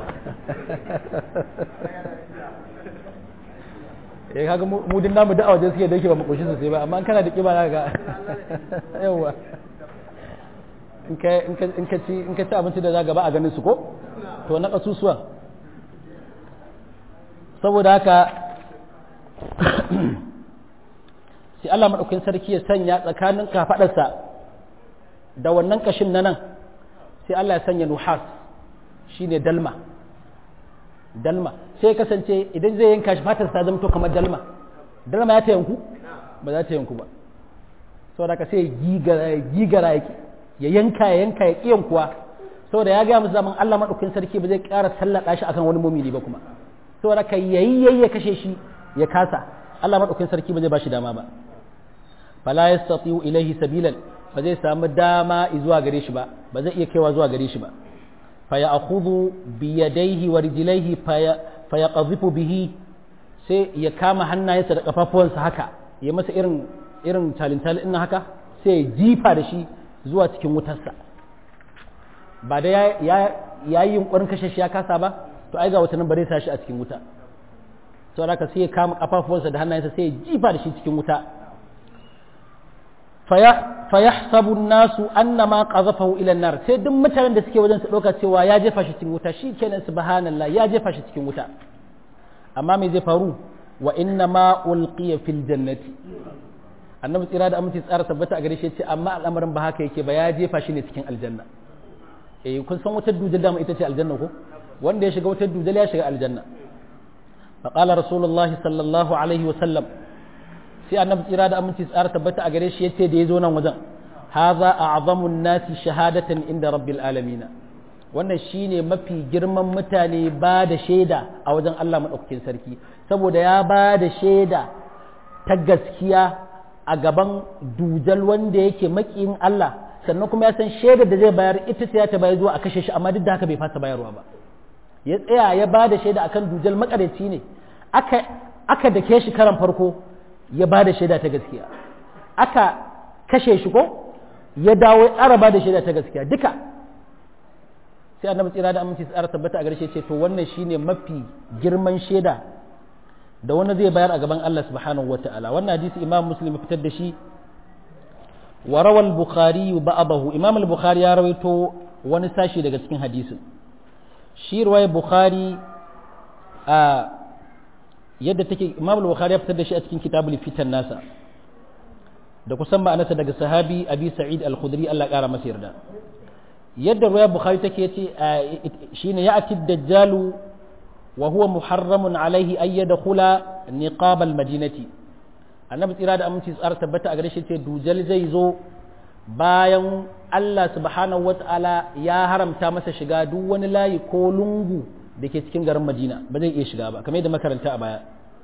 eh kaga mu din namu da waje suke da yake ba mu ƙoshi sosai ba amma an kana da kiba za ga yawa in ka ci abinci da za gaba a ganin su ko to na ƙasusuwan saboda haka sai Allah maɗaukin sarki ya sanya tsakanin kafaɗarsa da wannan ƙashin na nan sai Allah ya sanya nuhas shi ne dalma dalma sai kasance idan zai yanka shi fatar ta zamto kamar dalma dalma ya ta yanku ba za ta yanku ba saboda haka sai gigara yake ya yanka ya yanka ya kiyan kuwa saboda ya gaya musu zaman Allah maɗaukin sarki ba zai ƙara sallaka shi akan wani mumini ba kuma saboda ka yayi yayi ya kashe shi ya kasa Allah maɗaukin sarki ba zai bashi dama ba fala yastati'u ilaihi sabilan ba zai samu dama zuwa gare shi ba ba zai iya kaiwa zuwa gare shi ba fa ya'khudhu bi yadayhi wa rijlaihi fa yaqdhifu bihi sai ya kama hannayensa da kafafuwansa haka ya masa irin irin talintal ina haka sai ya jifa da shi zuwa cikin wutarsa ba da ya yi yunkurin kashe shi ya kasa ba to ai ga wata nan bare sa shi a cikin wuta to haka sai ya kama kafafuwansa da hannayensa sai ya jifa da shi cikin wuta fa yahsabu nasu annama qazafahu ila nar sai duk mutanen da suke wajen su dauka cewa ya jefa shi cikin wuta shikenan subhanallah ya jefa shi cikin wuta amma me zai faru wa inna ma ulqiya fil jannati annabi tsira da aminci tsara tabbata a gare shi ce amma al'amarin ba haka yake ba ya jefa shi ne cikin aljanna eh kun san wutar dujal dama ita ce aljanna ko wanda ya shiga wutar dujal ya shiga aljanna fa qala rasulullahi sallallahu alaihi wa sallam sai annabi tsira da aminci tsara tabbata a gare shi yace da yazo nan wajen hadha a'zamu an-nasi shahadatan inda rabbil alamin wannan shine mafi girman mutane ba da shaida a wajen Allah madaukakin sarki saboda ya ba da shaida ta gaskiya a gaban dujal wanda yake makiyin Allah sannan kuma ya san shaidar da zai bayar ita ce ta bayar zuwa a kashe shi amma duk da haka bai fasa bayarwa ba ya tsaya ya ba da shaida akan dujal makareci ne aka aka dake shi karan farko ya ba da shaida ta gaskiya aka kashe shi ko ya dawo ya ƙara ba da shaida ta gaskiya duka sai annabi tsira da aminci tsara tabbata a garshe ce to wannan shine mafi girman shaida da wani zai bayar a gaban Allah subhanahu wa ta'ala wannan hadisi imam muslim fitar da shi wa rawal bukhari ba'dahu imam al-bukhari ya rawaito wani sashi daga cikin hadisin shi ruwaya bukhari a yadda take imam al-bukhari ya fitar da shi a cikin kitabul fitan nasa da kusan ma'anarsa daga sahabi abi sa'id al-khudri Allah kara masa yarda yadda ruwaya bukhari take yace shine ya'ti ad-dajjalu وهو محرم عليه أن يدخل نقاب المدينة annabi tsira da aminci tsara tabbata a gare shi ce dujal zai zo bayan Allah subhanahu wata'ala ya haramta masa shiga duk wani layi ko lungu da ke cikin garin Madina ba zai iya shiga ba kamar yadda makaranta a baya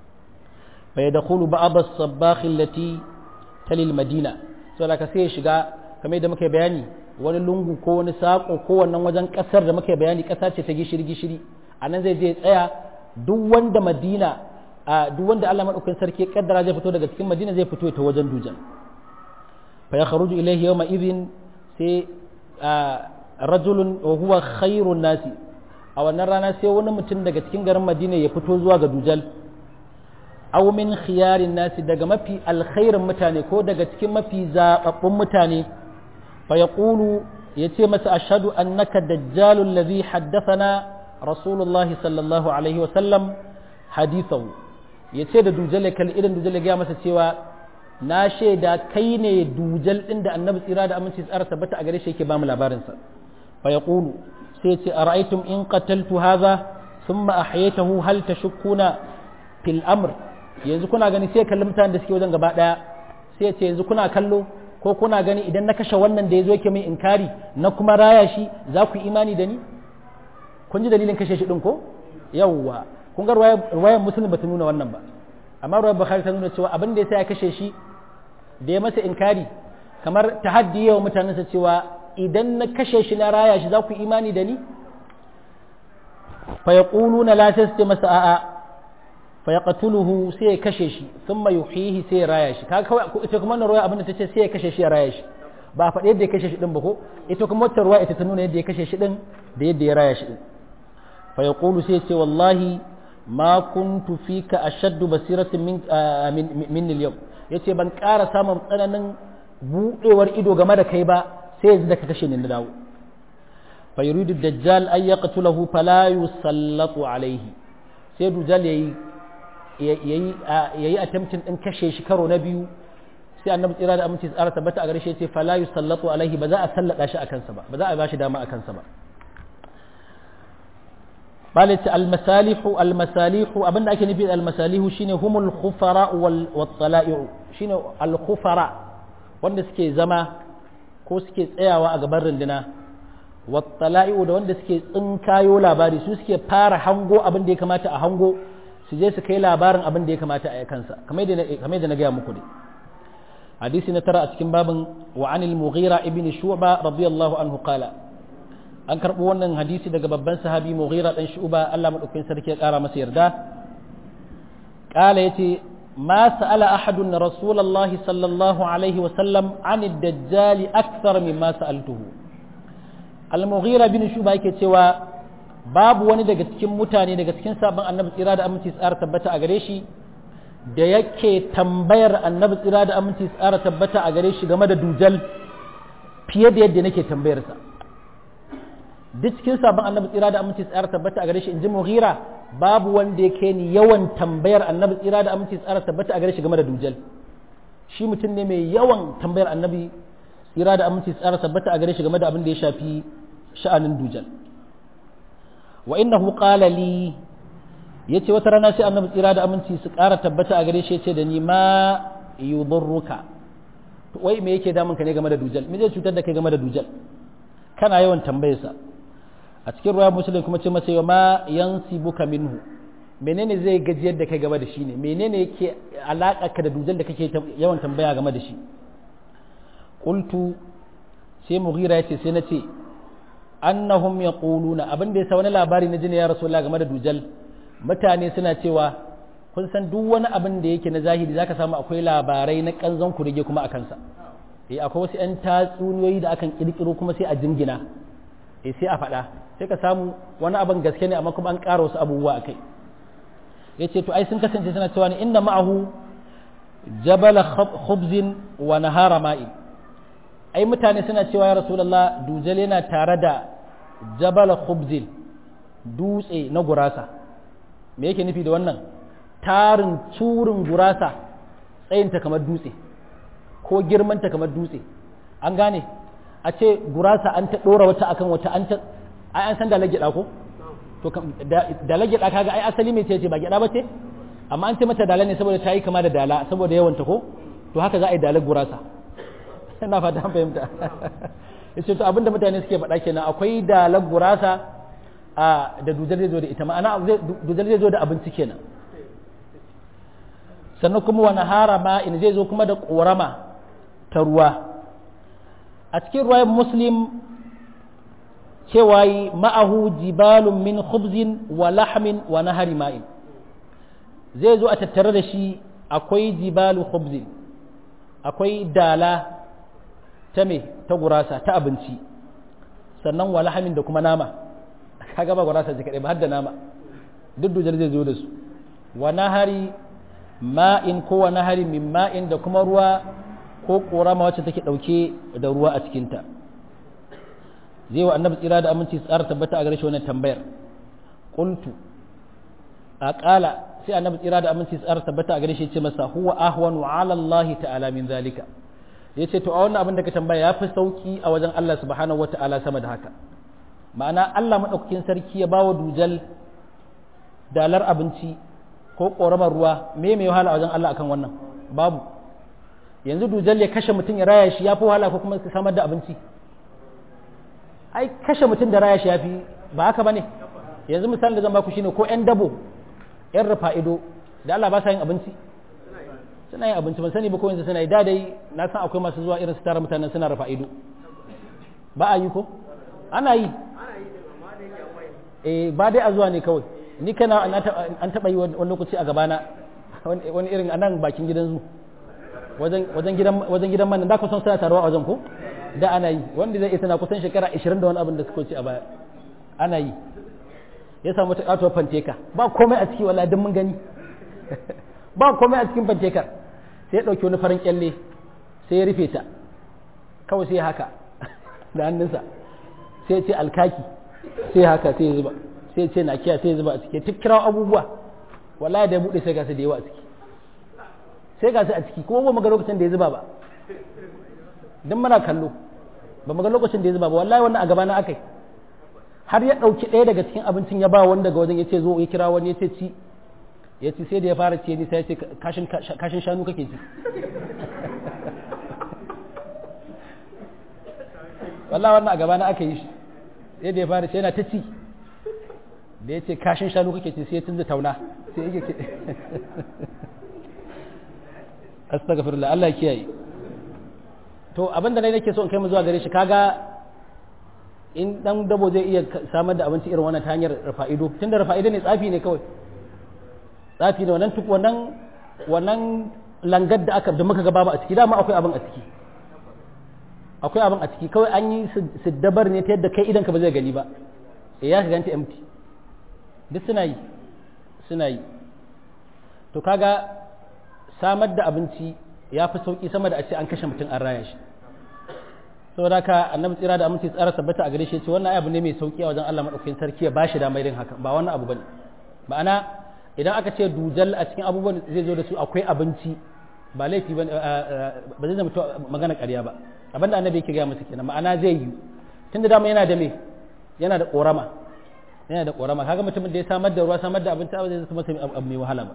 fa yadkhulu ba'd as-sabbakh allati talil madina so da ka sai ya shiga kamar yadda muka bayani wani lungu ko wani sako ko wannan wajen kasar da muka bayani kasa ce ta gishiri gishiri a nan zai je tsaya duk wanda madina a duk wanda Allah madaukakin sarki ya kaddara zai fito daga cikin madina zai fito ta wajen dujan fa ya kharuju ilayhi yawma idhin sai rajulun wa huwa khairun nasi a wannan rana sai wani mutum daga cikin garin madina ya fito zuwa ga dujal aw min khiyarin nasi daga mafi alkhairin mutane ko daga cikin mafi zababbun mutane fa yaqulu yace masa ashhadu annaka dajjalul ladhi haddathana rasulullahi sallallahu alaihi wa sallam hadithahu yace da dujal kal irin dujal ya masa cewa na shaida kai ne dujal din da annabi tsira da aminci tsara tabbata a gare shi yake ba mu labarin sa fa yaqulu sai ce ara'aytum in qataltu hadha thumma ahyaytahu hal tashukkuna fil amr yanzu kuna gani sai kalli mutanen da suke wajen gaba daya sai ce yanzu kuna kallo ko kuna gani idan na kashe wannan da yazo yake mai inkari na kuma raya shi za ku imani da ni kun ji dalilin kashe shi din ko yawwa kun ga ruwayar muslim bata nuna wannan ba amma ruwayar bukhari ta nuna cewa abin da yasa ya kashe shi da ya masa inkari kamar tahaddi yawa mutanensa cewa idan na kashe shi na raya shi za ku imani da ni fa yaquluna la tasdi masa a'a fa yaqtuluhu sai ya kashe shi thumma yuhyihi sai ya raya shi kaga kawai ita kuma wannan ruwaya abin da tace sai ya kashe shi ya raya shi ba a faɗi yadda ya kashe shi din ba ko ita kuma wata ruwaya ita ta nuna yadda ya kashe shi din da yadda ya raya shi din fa yaqulu sai ya ce wallahi ma kuntu fika ashaddu basiratin min min al-yawm yace ban ƙara samun tsananin budewar ido game da kai ba sai yanzu da ka kashe ni na dawo fa yuridu dajjal ay yaqtulahu fala yusallatu alayhi sai dujal yayi yayi yayi attempting din kashe shi karo na biyu sai annabi tsira da aminci tsara tabbata a gare shi yace fala yusallatu alayhi ba za a sallada shi akan sa ba ba za a ba shi dama akan sa ba قالت المسالح المسالح abinda ake nufi almasalihu shine humul khufara wal wattala'i'u shine al khufara wanda suke zama ko suke tsayawa a gaban runduna wattala'i'u da wanda suke tsinkayo labari su suke fara hango abin da ya kamata a hango su je su kai labarin abin da ya kamata a kansa kamar yadda na gaya muku ne hadisi na tara a cikin babin wa anil mughira ibn shu'ba radiyallahu anhu qala an karɓo wannan hadisi daga babban sahabi mughira dan shu'ba Allah madaukakin sarki ya ƙara masa yarda qala yace ma sa'ala ahadun rasulullahi sallallahu alaihi wa sallam an ad-dajjal akthar mimma sa'altuhu al-mughira bin shu'ba yake cewa babu wani daga cikin mutane daga cikin sabon annabi tsira da aminci tsara tabbata a gare shi da yake tambayar annabi tsira da aminci tsara tabbata a gare shi game da dujal fiye da yadda nake tambayarsa duk cikin sabon annabi tsira da aminci tsara tabbata a gare shi in ji mughira babu wanda ya kai ni yawan tambayar annabi tsira da aminci tsara tabbata a gare shi game da dujal shi mutum ne mai yawan tambayar annabi tsira da aminci tsara tabbata a gare shi game da abin da ya shafi sha'anin dujal wa innahu qala li yace wata rana sai annabi tsira da aminci su ƙara tabbata a gare shi yace da ni ma yudurruka to wai me yake damun ka ne game da dujal me zai cutar da kai game da dujal kana yawan tambayarsa a cikin ruwa musulun kuma ce masa ma yansibuka minhu menene zai gajiyar da kai game da shi ne menene yake alaka ka da dujal da kake yawan tambaya game da shi qultu sai mughira yace sai na ce annahum yaquluna abin da yasa wani labari na jini ya rasulullah game da dujal mutane suna cewa kun san duk wani abin da yake na zahiri zaka samu akwai labarai na kanzon kurege kuma a kansa eh akwai wasu 'yan tatsuniyoyi da akan kirkiro kuma sai a jingina eh sai a faɗa sai ka samu wani abin gaske ne amma kuma an ƙara wasu abubuwa a kai ya ce to ai sun kasance suna cewa ne inna ma'ahu jabala khubzin wa nahara ma'in ai mutane suna cewa ya rasulullah dujal yana tare da jabala khubzin dutse na gurasa me yake nufi da wannan tarin turin gurasa tsayinta kamar dutse ko girmanta kamar dutse an gane a ce gurasa an ta ɗora wata akan wata an ta ai an san da lagida ko to da lagida kaga ai asali mai ce ba gida ba ce amma an ce mata dala ne saboda ta yi kama da dala saboda yawanta ko to haka za a yi dalar gurasa ina fata an fahimta yace to abinda mutane suke faɗa kenan akwai dalar gurasa a da dujar zai zo da ita ma'ana dujar zai zo da abinci kenan sannan kuma wani harama in zai zo kuma da ƙorama ta ruwa a cikin ruwayar muslim cewa yi ma'ahu jibalun min khubzin wa lahmin wa nahari ma'in zai zo a tattare da shi akwai jibalu khubzin akwai dala ta me ta gurasa ta abinci sannan wa lahamin da kuma nama kaga ba gurasa ji kaɗai ba har da nama duk dujar zai zo da su wa nahari ma'in ko wa nahari min ma'in da kuma ruwa ko korama wacce take dauke da ruwa a cikinta zai wa annabi tsira da aminci tsara tabbata a gare shi wannan tambayar qultu a qala sai annabi tsira da aminci tsara tabbata a gare shi ce masa huwa ahwanu ala Allah ta'ala min zalika yace to a wannan abin da ka tambaya yafi sauki a wajen Allah subhanahu wata'ala sama da haka ma'ana Allah madaukakin sarki ya bawa dujal dalar abinci ko ƙoramar ruwa me mai wahala a wajen Allah akan wannan babu yanzu dujal ya kashe mutum ya raya shi ya fi wahala ko kuma samar da abinci ai kashe mutum da raya shi ya fi ba haka ba ne yanzu misali da zan baku shine ko 'yan dabo 'yan rufa ido da Allah ba sa yin abinci suna yin abinci ban sani ba ko yanzu suna yi da dai na san akwai masu zuwa irin su tara mutanen suna rufa ido ba a yi ko ana yi eh ba dai a zuwa ne kawai ni kana an taɓa yi wani lokaci a gabana wani irin anan bakin gidan zu wajen gidan man da ku son suna taruwa a wajen ko da ana yi wanda zai isa na kusan shekara 20 da wani abin da suka ci a baya ana yi ya samu ta katuwar fanteka ba komai a ciki wala duk mun gani ba komai a cikin fantekar sai ya ɗauki wani farin kyalle sai ya rufe ta kawai sai haka da hannunsa sai ya ce alkaki sai haka sai ya zuba sai ce na kiya sai zuba a ciki duk kirawo abubuwa wallahi da ya bude sai ga su da yawa a ciki sai ga su a ciki kuma ba mu ga lokacin da ya zuba ba dan muna kallo ba mu ga lokacin da ya zuba ba wallahi wannan a gaba na akai har ya dauki ɗaya daga cikin abincin ya ba wani daga wajen yace zo ya kira wani yace ci ya ci sai da ya fara ce ni sai ya ce kashin kashin shanu kake ci wallahi wannan a gaba na aka yi shi sai da ya fara ce yana ta ci da ya ce kashin shanu kake ce sai ya tunza tauna sai yake ce astaghfirullah Allah kiyaye to abin da nake so in kai mu zuwa gare shi kaga in dan dabo zai iya samar da abinci irin wannan ta hanyar rafa'ido tunda rafa'ido ne tsafi ne kawai tsafi ne wannan tuk wannan wannan langar da aka da muka ga babu a ciki dama akwai abin a ciki akwai abin a ciki kawai an yi siddabar ne ta yadda kai idan ka ba zai gani ba ya ka ganta empty duk suna yi suna yi to kaga samar da abinci ya fi sauƙi sama da a ce an kashe mutum an raya shi saboda ka annabi tsira da aminci tsara tabbata a gare shi ce wannan abu ne mai sauƙi a wajen Allah madaukakin sarki ya bashi damar yin haka ba wannan abu bane ma'ana idan aka ce dujal a cikin abubuwan zai zo da su akwai abinci ba laifi ba ba zai zama magana ƙarya ba abinda annabi yake gaya masa kenan ma'ana zai yi tunda dama yana da me yana da ƙorama yana da ƙorama kaga mutumin da ya samar da ruwa samar da abinci ba zai zama masa abu mai wahala ba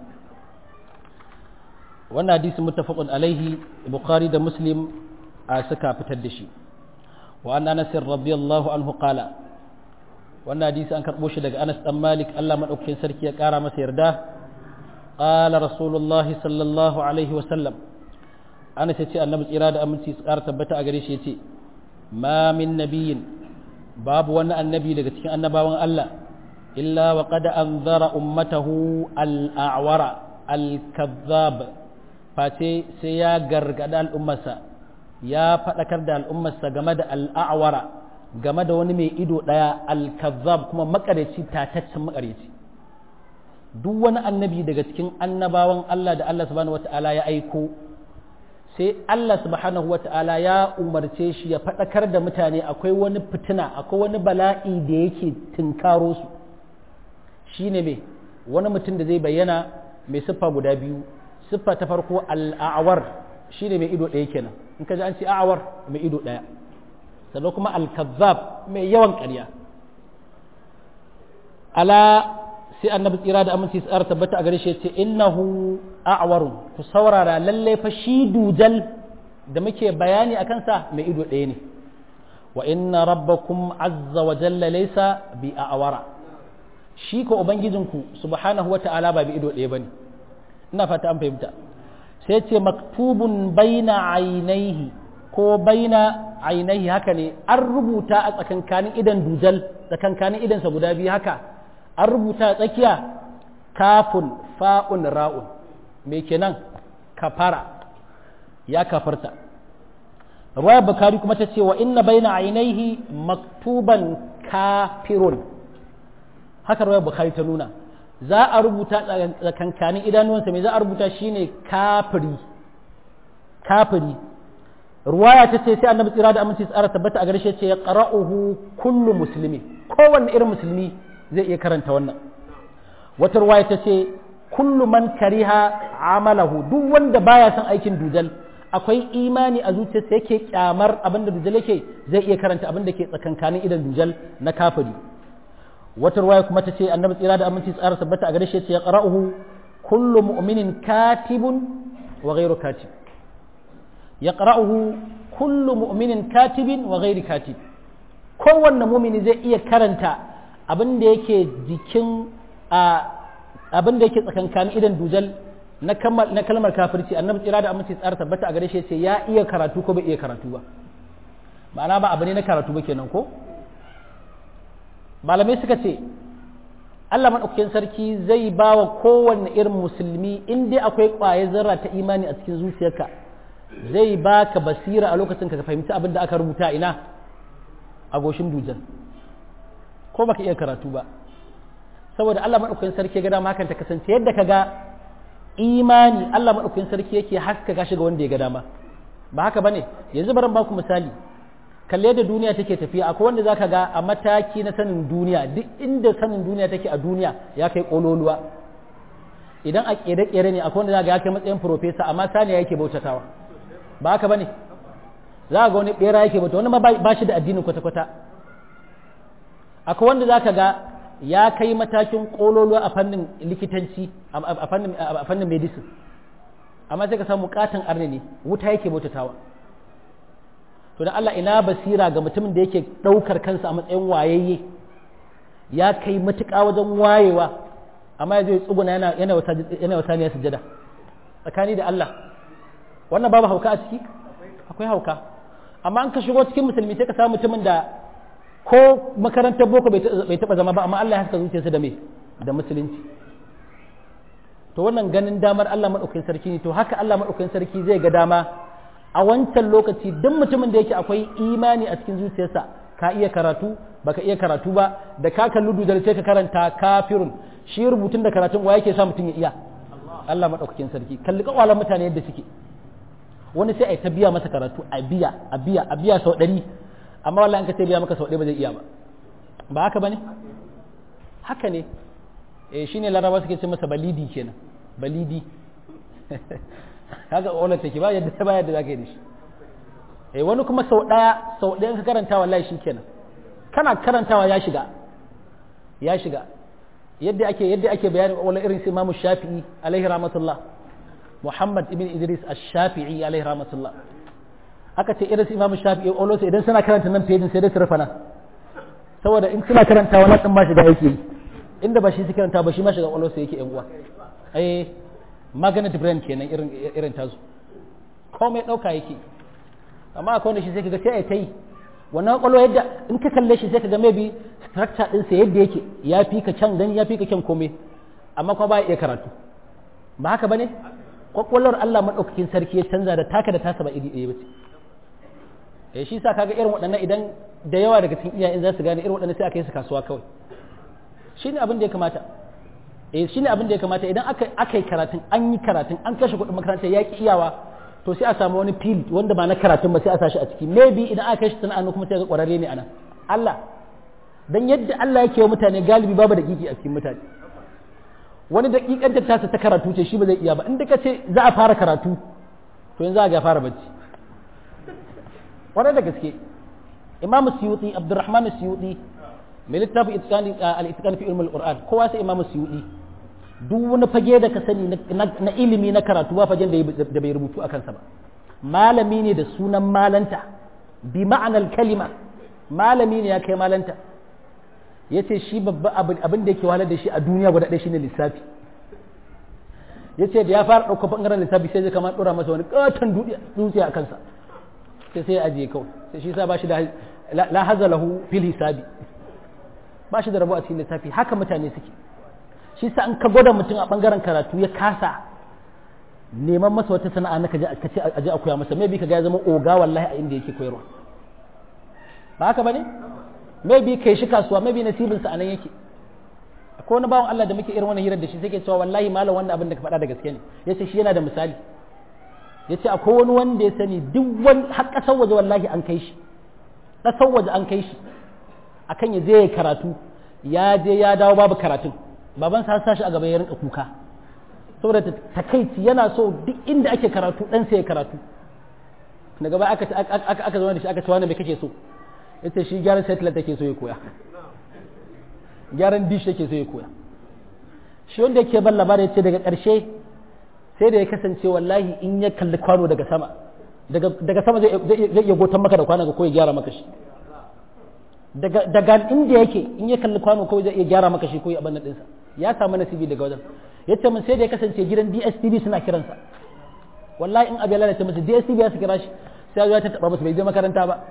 wannan hadisi muttafaqun alaihi bukhari da muslim a suka fitar da shi wa an anas radiyallahu anhu qala wannan hadisi an karbo shi daga anas dan malik Allah madaukakin sarki ya kara masa yarda qala rasulullah sallallahu alaihi wa sallam anas ya ce annabi tsira da aminci su kara tabbata a gare shi yace ma min nabiyyin babu wani annabi daga cikin annabawan Allah illa wa qad anzara ummatahu al-a'wara al-kazzab face sai ya gargada al'ummarsa ya faɗakar da al'ummarsa game da al'awara game da wani mai ido ɗaya al-kazzab kuma makareci tataccen makareci duk wani annabi daga cikin annabawan Allah da Allah subhanahu wata'ala ya aiko sai Allah subhanahu wata'ala ya umarce shi ya faɗakar da mutane akwai wani fitina akwai wani bala'i da yake tunkaro su shine mai wani mutum da zai bayyana mai siffa guda biyu siffa ta farko al'awar shi ne mai ido ɗaya kenan in ka ji an ce a'awar mai ido ɗaya sannan kuma al-kazzab mai yawan ƙarya ala sai annabi tsira da aminci tsara tabbata a gare shi ce innahu a'warun ku saurara lalle fa shi dujal da muke bayani a kansa mai ido ɗaya ne wa inna rabbakum azza wa jalla laysa bi a'wara shi ko ubangijinku subhanahu wa ta'ala ba bi ido ɗaya bane ina fata an fahimta sai ce maktubun baina ainihi ko baina ainihi haka ne an rubuta a tsakankanin idan dujal tsakankanin idansa guda biyu haka an rubuta a tsakiya kafun fa'un ra'un me kenan kafara ya kafarta ruwaya bukari kuma ta ce wa inna baina ainihi maktuban kafirun haka ruwaya bukari ta nuna za a rubuta tsakankanin idanuwansa mai za a rubuta shine kafiri kafiri ruwaya ta ce sai annabi tsira da aminci tsara tabbata a garshe ce ya qara'uhu kullu muslimi kowanne irin musulmi zai iya karanta wannan wata ruwaya ta ce kullu man kariha amalahu duk wanda baya son aikin dujal akwai imani a zuciyarsa yake kyamar abin da dujal yake zai iya karanta abin da ke tsakankanin idan dujal na kafiri wata ruwaya kuma ta ce annabi tsira da aminci tsara tabbata a garshe ce ya qara'uhu kullu mu'minin katibun wa ghairu katib yaqra'uhu kullu mu'minin katibin wa ghairi katib kowanne mumini zai iya karanta abin da yake jikin abin da yake tsakankanin idan dujal na kalmar kafirci annabi tsira da aminci tsara tabbata a gare shi ce ya iya karatu ko bai iya karatu ba ma'ana ba abu ne na karatu ba kenan ko malamai suka ce Allah maɗaukakin sarki zai ba wa kowanne irin musulmi in dai akwai ƙwaye zarra ta imani a cikin zuciyarka zai baka basira a lokacin ka fahimci abin da aka rubuta ina a goshin dujan ko baka iya karatu ba saboda Allah maɗaukakin sarki ga dama hakan ta kasance yadda ka ga imani Allah maɗaukakin sarki yake haska gashi ga wanda ya ga dama ba haka bane yanzu bari baku misali kalle da duniya take tafiya akwai wanda zaka ga a mataki na sanin duniya duk inda sanin duniya take a duniya ya kai kololuwa idan a kere-kere ne akwai wanda zaka ga ya kai matsayin profesa amma saniya yake bautatawa ba haka bane za ga wani bera yake bauta wani ma ba shi da addinin kwata-kwata akwai wanda zaka ga ya kai matakin kololuwa a fannin likitanci a fannin medicine amma sai ka samu katon arne ne wuta yake bautatawa to da Allah ina basira ga mutumin da yake ɗaukar kansa a matsayin wayayye ya kai matuƙa wajen wayewa amma ya zai tsuguna yana yana wata ne sujada tsakani da Allah wannan babu hauka a ciki akwai hauka amma an ka shigo cikin musulmi sai ka samu mutumin da ko makarantar boko bai taba zama ba amma Allah ya haska zuciyarsa da me da musulunci to wannan ganin damar Allah madaukakin sarki ne to haka Allah madaukakin sarki zai ga dama a wancan lokaci duk mutumin da yake akwai imani a cikin zuciyarsa ka iya karatu baka iya karatu ba da ka kalli dudar sai ka karanta kafirun shi rubutun da karatun wa yake sa mutum ya iya Allah madaukakin sarki kalli kawalan mutane yadda suke wani sai a ta biya masa karatu a biya a biya a biya sau ɗari amma wallahi an ka ce biya maka sau ɗaya ba zai iya ba ba haka bane haka ne eh shine laraba suke ce masa balidi kenan balidi kaga ola take ba yadda ba yadda zaka yi da shi eh wani kuma sau ɗaya sau ɗaya ka karanta wallahi shikenan kana karantawa ya shiga ya shiga yadda ake yadda ake bayanin wala irin su Imam Shafi'i alaihi rahmatullah Muhammad ibn Idris Ash-Shafi'i alaihi rahmatullah aka ce irin su Imam Shafi'i olosa idan suna karanta nan fejin sai dai su rufa nan saboda in suna karanta wannan din ba shiga yake inda ba shi su karanta ba shi ma shiga olosa yake yan uwa eh magnet brain kenan irin irin tasu komai dauka yake amma akwai wanda shi sai kaga sai ai tai wannan kwallo yadda in ka kalle shi sai kaga maybe structure din sa yadda yake ya fi ka can gani ya fi ka kyan komai amma kuma ba ya iya karatu ba haka bane kwakwalwar Allah madaukakin sarki ya canza da taka da tasa ba iri ɗaya ba ce eh shi sa kaga irin waɗannan idan da yawa daga cikin iyayen za su gane irin waɗannan sai aka yi su kasuwa kawai shine abin da ya kamata eh shine abin da ya kamata idan aka aka yi karatun an yi karatun an kashe kuɗin makaranta ya ki iyawa to sai a samu wani field wanda ba na karatun ba sai a sashi a ciki maybe idan aka shi sana'an kuma sai ga ƙwararre ne anan Allah dan yadda Allah yake wa mutane galibi babu da kiki a cikin mutane wani daƙiƙan ta ta karatu ce shi ba zai iya ba inda ka ce za a fara karatu to yanzu za a ga fara bacci wani da gaske imamu suyuti abdurrahman suyuti mai littafin al-itqan fi ilmul qur'an kowa sai imamu suyuti duk wani fage da ka sani na ilimi na karatu ba fagen da bai rubutu a kansa ba malami ne da sunan malanta bi ma'anar kalima malami ne ya kai malanta ya ce shi babba abin da yake wahalar da shi a duniya guda ɗaya shine lissafi ya ce da ya fara ɗaukar ɓangaren lissafi sai zai kama ɗora masa wani ƙaton dutse a kansa sai sai ya ajiye kawai sai shi sa ba shi da la haza lahu fil hisabi ba shi da rabo a cikin lissafi haka mutane suke shi sa an ka gwada mutum a ɓangaren karatu ya kasa neman masa wata sana'a na kaje ka ce aje a koya masa maybe kaga ya zama oga wallahi a inda yake koyarwa ba haka bane maybe kai shi kasuwa maybe nasibin sa anan yake akwai wani bawan Allah da muke irin wannan hirar da shi sai ke cewa wallahi malam wannan abin da ka faɗa da gaske ne yace shi yana da misali yace akwai wani wanda ya sani duk wani har ƙasar waje wallahi an kai shi ƙasar waje an kai shi akan ya je ya karatu ya je ya dawo babu karatun baban sa sa shi a gaba ya rinka kuka saboda takaici yana so duk inda ake karatu dan sai ya karatu daga baya aka aka aka zama da shi aka ce wani me kake so yace shi gyaran satellite take so ya koya gyaran dish yake so ya koya shi wanda yake ban labarin yace daga ƙarshe sai da ya kasance wallahi in ya kalli kwano daga sama daga sama zai iya gotan maka da kwano ko ya gyara maka shi daga inda yake in ya kalli kwano ko zai iya gyara maka shi ko ya abin ɗinsa ya samu nasibi daga wajen ya ce min sai da ya kasance gidan DSTV suna kiransa wallahi in abu ya lalata musu DSTV ya su kira shi sai ya ta taba musu bai je makaranta ba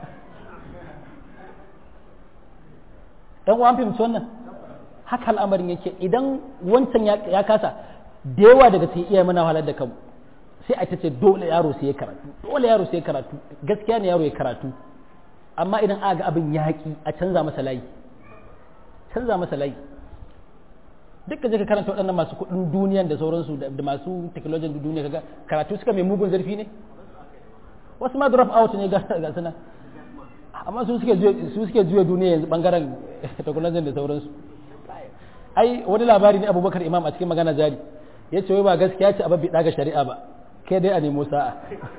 dan uwan fahimci wannan haka al'amarin yake idan wancan ya kasa da yawa daga cikin iya mana halar da kanmu sai a ce dole yaro sai ya karatu dole yaro sai ya karatu gaskiya ne yaro ya karatu amma idan aka ga abin yaƙi a canza masa layi canza masa layi duk je ka karanta waɗannan masu kuɗin duniyan da sauransu da masu technology duniya kaga karatu suka mai mugun zarfi ne wasu ma drop out ne ga suna amma su suke su suke juya duniya yanzu bangaren technology da sauransu ai wani labari ne abubakar imam a cikin magana jari ya ce wai ba gaskiya ce a babbi ga shari'a ba kai dai a nemo sa'a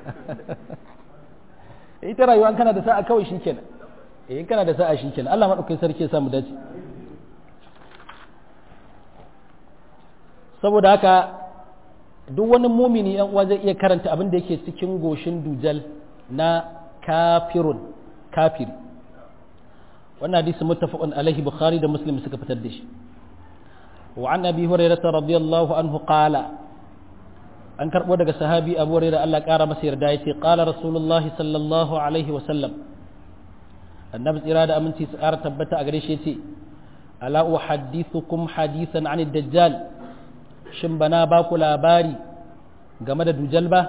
ita rayuwa an kana da sa'a kawai shikenan eh in kana da sa'a shikenan Allah madaukakin sarki ya samu dace saboda haka duk wani mumini yan uwa zai iya karanta abin da yake cikin goshin dujal na kafirun kafiri wannan hadisi muttafaqun alaihi bukhari da muslim suka fitar da shi wa an abi hurairah radiyallahu anhu qala an karbo daga sahabi abu hurairah Allah kara masa yarda yace qala rasulullahi sallallahu alaihi wa sallam annabi tsira da aminci su kara tabbata a gare shi yace ala uhaddithukum hadithan an dajjal shin bana ba ku labari game da dujal ba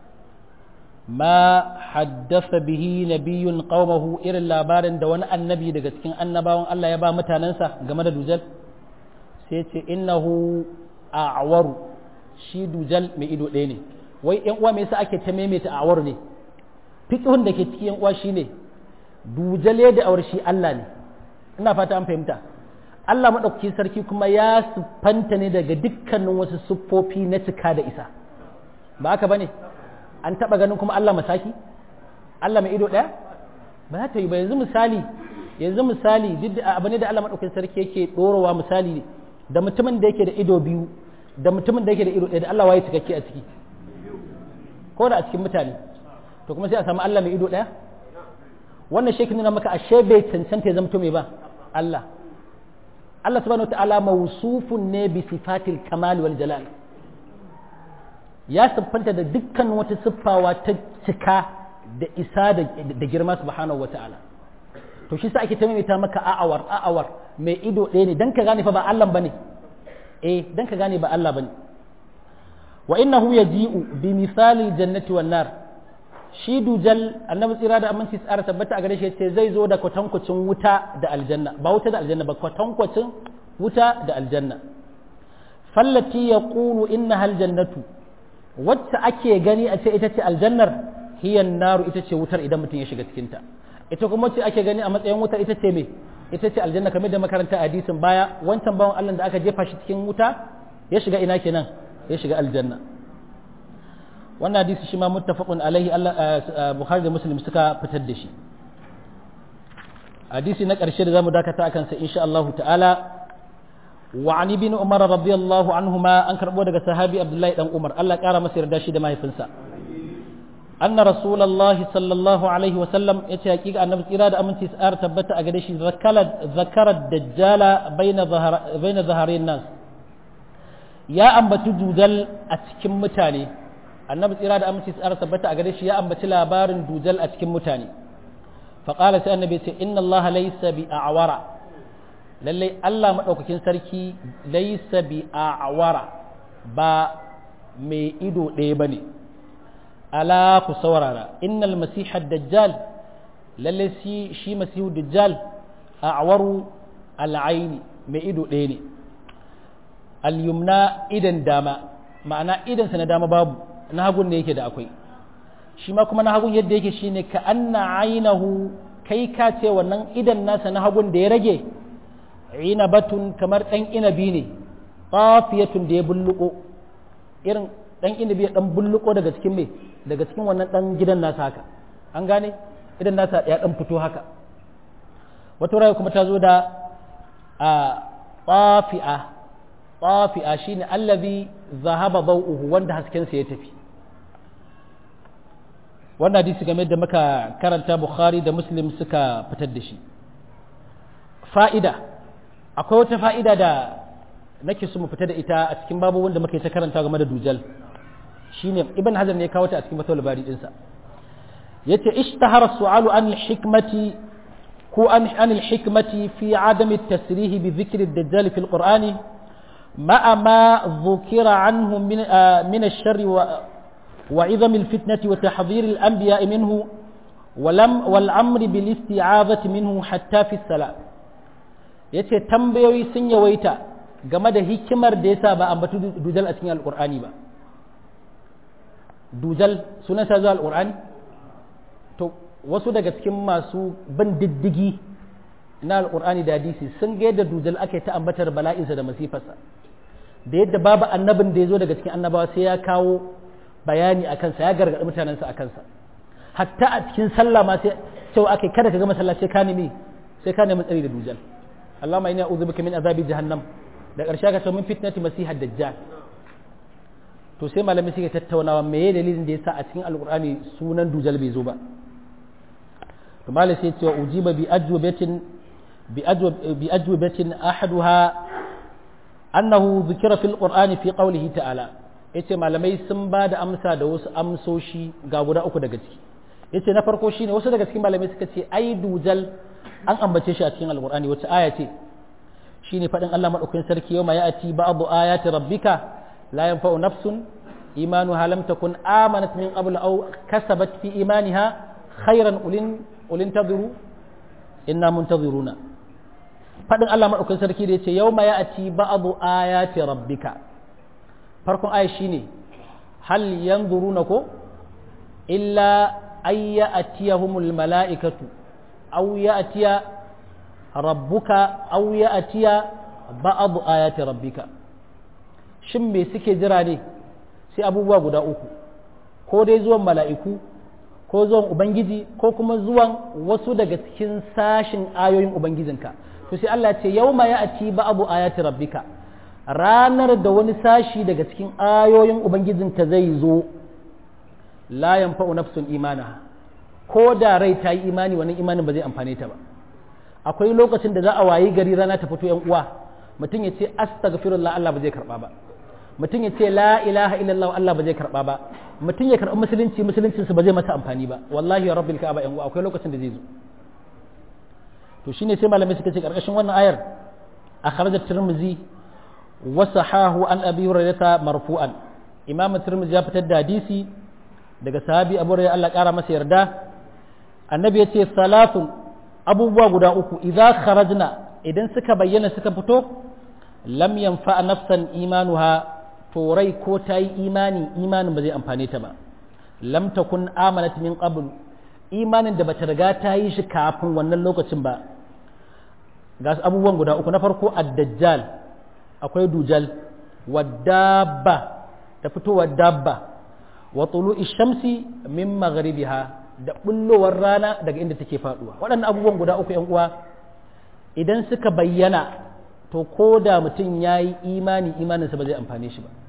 ma haddasa bihi nabiyun qaumahu irin labarin da wani annabi daga cikin annabawan Allah ya ba mutanensa game da dujal sai ce innahu a'waru shi dujal mai ido ɗaya ne wai yan uwa me yasa ake ta maimaita a'waru ne fiqhun da ke cikin yan uwa shine dujal ya da awar shi Allah ne ina fata an fahimta Allah maɗaukakin sarki kuma ya siffanta ne daga dukkanin wasu siffofi na cika da isa ba haka ba ne an taɓa ganin kuma Allah masaki Allah mai ido ɗaya ba za ta yi ba yanzu misali yanzu misali duk abu ne da Allah maɗaukakin sarki yake ɗorowa misali ne da mutumin da yake da ido biyu da mutumin da yake da ido ɗaya da Allah waye cikakke a ciki ko da a cikin mutane to kuma sai a samu Allah mai ido ɗaya wannan shekin nuna maka ashe bai cancanta ya zama mai ba Allah Allah subhanahu wa ta'ala mawsufun ne bi sifatil kamal wal jalal ya siffanta da dukkan wata siffawa ta cika da isa da girma subhanahu wa ta'ala to shi sa ake ta maimaita maka a'awar a'awar mai ido ɗaya ne dan ka gane fa ba Allah bane eh dan ka gane ba Allah bane wa innahu yaji'u bi misalil jannati wan nar shi dujal annabi tsira da aminci tsara tabbata a gare shi ce zai zo da kwatankwacin wuta da aljanna ba wuta da aljanna ba kwatankwacin wuta da aljanna fallati ya ƙulu inna hal jannatu wacce ake gani a ce ita ce aljannar hiyan naru ita ce wutar idan mutum ya shiga cikinta ita kuma wacce ake gani a matsayin wutar ita ce me ita ce aljanna kamar da makaranta hadisin baya wancan bawan Allah da aka jefa shi cikin wuta ya shiga ina kenan ya shiga aljanna wannan hadisi shi ma muttafaqun alaihi Allah Bukhari da Muslim suka fitar da shi hadisi na ƙarshe da zamu dakata akan sa insha Allah ta'ala wa an ibn Umar radiyallahu anhuma an karbo daga sahabi Abdullahi dan Umar Allah ƙara masa yarda shi da mahaifinsa anna rasulullahi sallallahu alaihi wa sallam yace hakika annabi tsira da aminci sa'ar tabbata a gare shi zakala zakara dajjala baina zahara baina zaharin nas ya ambaci dudal a cikin mutane annabi tsira da aminci tsara tabbata a gare shi ya ambaci labarin dujal a cikin mutane faƙala sai annabi ce inna allaha laysa bi a'wara lalle Allah madaukakin sarki laysa bi a'wara ba mai ido ɗaya bane ala ku saurara innal masiha dajjal lalle shi shi masihu dajjal a'waru al'aini mai ido ɗaya ne al-yumna idan dama ma'ana idansa na dama babu na hagun ne yake da akwai shi ma kuma na hagun yadda yake shine ka anna ainahu kai ka ce wannan idan nasa na hagun da ya rage inabatun kamar dan inabi ne qafiyatun da ya bulluko irin dan inabi ya dan bulluko daga cikin me daga cikin wannan dan gidan nasa haka an gane idan nasa ya dan fito haka wata raya kuma ta zo da a qafi'a qafi'a shine allazi zahaba dawuhu wanda hasken sa ya tafi wannan hadisi game da muka karanta bukhari da muslim suka fitar da shi fa'ida akwai wata fa'ida da nake so mu fita da ita a cikin babu wanda muka yi ta karanta game da dujal shine ibn hajar ne ya kawo ta a cikin fatawul bari dinsa yace ishtahara su'alu an al-hikmati ko an an al-hikmati fi adami at-tasrih bi dhikri ad-dajjal fi al-qur'ani ma'a ma dhukira anhu min min ash-sharr wa وعظم الفتنة وتحذير الأنبياء منه ولم والأمر بالاستعاذة منه حتى في الصلاة yace tambayoyi sun yawaita game da hikimar da yasa ba ambatu dujal a cikin alqur'ani ba dujal sunan sa zuwa alqur'ani to wasu daga cikin masu bin diddigi na alqur'ani da hadisi sun ga yadda dujal ake ta ambatar bala'insa da masifarsa da yadda babu annabin da ya zo daga cikin annabawa sai ya kawo bayani a kansa ya gargaɗi mutanensa a kansa hatta a cikin sallah ma sai cewa ake kada ka ga masallaci ka nemi sai ka nemi tsari da dujal Allahumma inni a'udhu bika min azabi jahannam da ƙarshe ka ce min fitnati masihad dajjal to sai malami suke tattaunawa meye dalilin da yasa a cikin alqur'ani sunan dujal bai zo ba to malai sai ce ujiba bi ajwabatin bi ajwab bi ajwabatin ahaduha annahu dhukira fil qur'ani fi qawlihi ta'ala yace malamai sun ba da amsa da wasu amsoshi ga guda uku daga ciki yace na farko shine wasu daga cikin malamai suka ce ai dujal an ambace shi a cikin alqur'ani wace aya ce shine fadin Allah madaukakin sarki yau ma ya'ti ba'du ayati rabbika la yanfa'u nafsun imanuha lam takun amanat min qabl aw kasabat fi imaniha khayran ulin ulin tadhiru inna muntaziruna fadin Allah madaukakin sarki da yace yau ma ya'ti ba'du ayati rabbika farkon aya shine hal yanzuruna ko illa ay ya'tiyahumul mala'ikatu aw ya'tiya rabbuka aw ya'tiya ba'd ayati rabbika shin me suke jira ne sai abubuwa guda uku ko dai zuwan mala'iku ko zuwan ubangiji ko kuma zuwan wasu daga cikin sashin ayoyin ubangijinka to sai Allah ce yawma ya'ti ba'd ayati rabbika ranar da wani sashi daga cikin ayoyin Ubangijinka zai zo la yanfa'u nafsun imana ko da rai ta yi imani wannan imanin ba zai amfane ta ba akwai lokacin da za a wayi gari rana ta fito yan uwa mutum ya ce astaghfirullah Allah ba zai karba ba mutum ya ce la ilaha illallah Allah ba zai karba ba mutum ya karbi musulunci musuluncin su ba zai masa amfani ba wallahi ya rabbil ka'aba yan uwa akwai lokacin da zai zo to shine sai malamai suka ce karkashin wannan ayar akhrajat tirmidhi wasahahu an abi hurairata marfu'an imam tirmidhi ya fitar da hadisi daga sahabi abu hurairah Allah kara masa yarda annabi ya ce salatu abubuwa guda uku idza kharajna idan suka bayyana suka fito lam yanfa nafsan imanuha to rai ko ta yi imani imanin ba zai amfane ta ba lam takun amanat min qabl imanin da bata riga ta yi shi kafin wannan lokacin ba ga abubuwan guda uku na farko ad-dajjal akwai dujal wadabba ta fitowar dabba wa tulu'i shamsi min maghribiha da bullowar rana daga inda take faduwa waɗannan abubuwan guda uku yan uwa idan suka bayyana to ko da mutum ya yi imani imaninsa ba zai amfane shi ba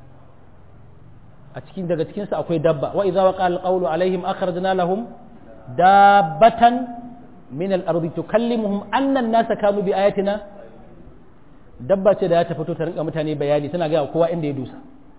a cikin daga cikinsa akwai dabba wa idza waqa alqawlu alaihim akhrajna lahum dabbatan min al-ardi tukallimuhum anna an-nasa kanu bi ayatina dabba ce da ya ta fito ta rinka mutane bayani tana gaya kowa inda ya dusa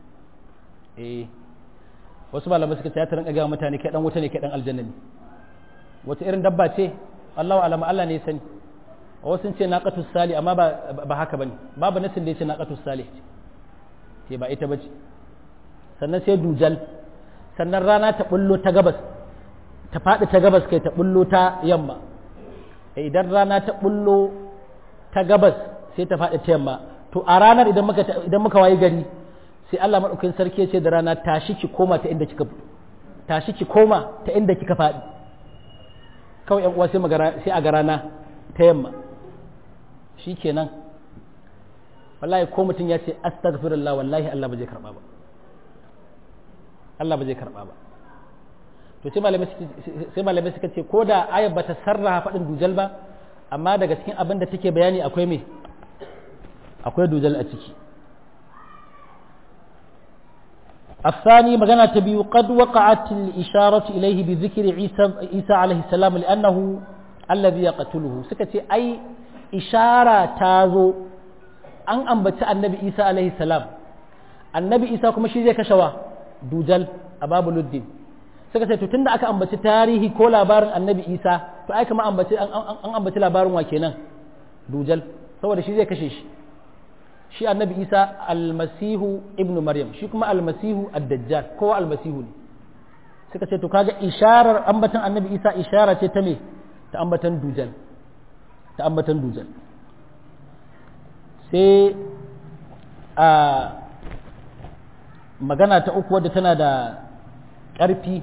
eh wasu malamai suka ce ta rinka gaya mutane kai dan wuta ne kai dan aljanna ne wata irin dabba ce Allahu alama Allah ne ya sani wasu sun ce naqatus sali amma ba ba haka bane babu nasin da ya ce naqatus sali ce ba ita bace sannan sai dujal sannan rana ta bullo ta gabas ta faɗi ta gabas kai ta bullo ta yamma idan rana ta bullo ta gabas sai ta faɗi ta yamma to a ranar idan muka idan muka wayi gari sai Allah madaukakin sarki ya ce da rana tashi ki koma ta inda kika tashi ki koma ta inda kika faɗi kawai yan uwa sai magara sai a ga rana ta yamma shikenan wallahi ko mutum ya ce astaghfirullah wallahi Allah ba zai karba ba Allah ba zai karba ba to sai malamai sai malamai suka ce ko da ayat bata sarraha faɗin dujal ba amma daga cikin abin da take bayani akwai me akwai dujal a ciki الثاني مغنى تبي قد وقعت الإشارة إليه بذكر عيسى عيسى عليه السلام لأنه الذي يقتله سكتي أي إشارة تازو أن أنبت النبي عيسى عليه السلام النبي عيسى كما شيء زي كشوا دوجل أباب الدين سكتي تتند أكا أنبت تاريخي كولا بار النبي عيسى فأي كما أنبت أن أنبت لابار وكينا دوجل سوى شيء زي كشيش shi annabi isa almasihu ibnu maryam shi kuma almasihu ad-dajjal kowa almasihu ne suka ce to kaga isharar ambatan annabi isa ishara ce ta me ta ambatan dujal ta ambatan dujal sai a magana ta uku wadda tana da ƙarfi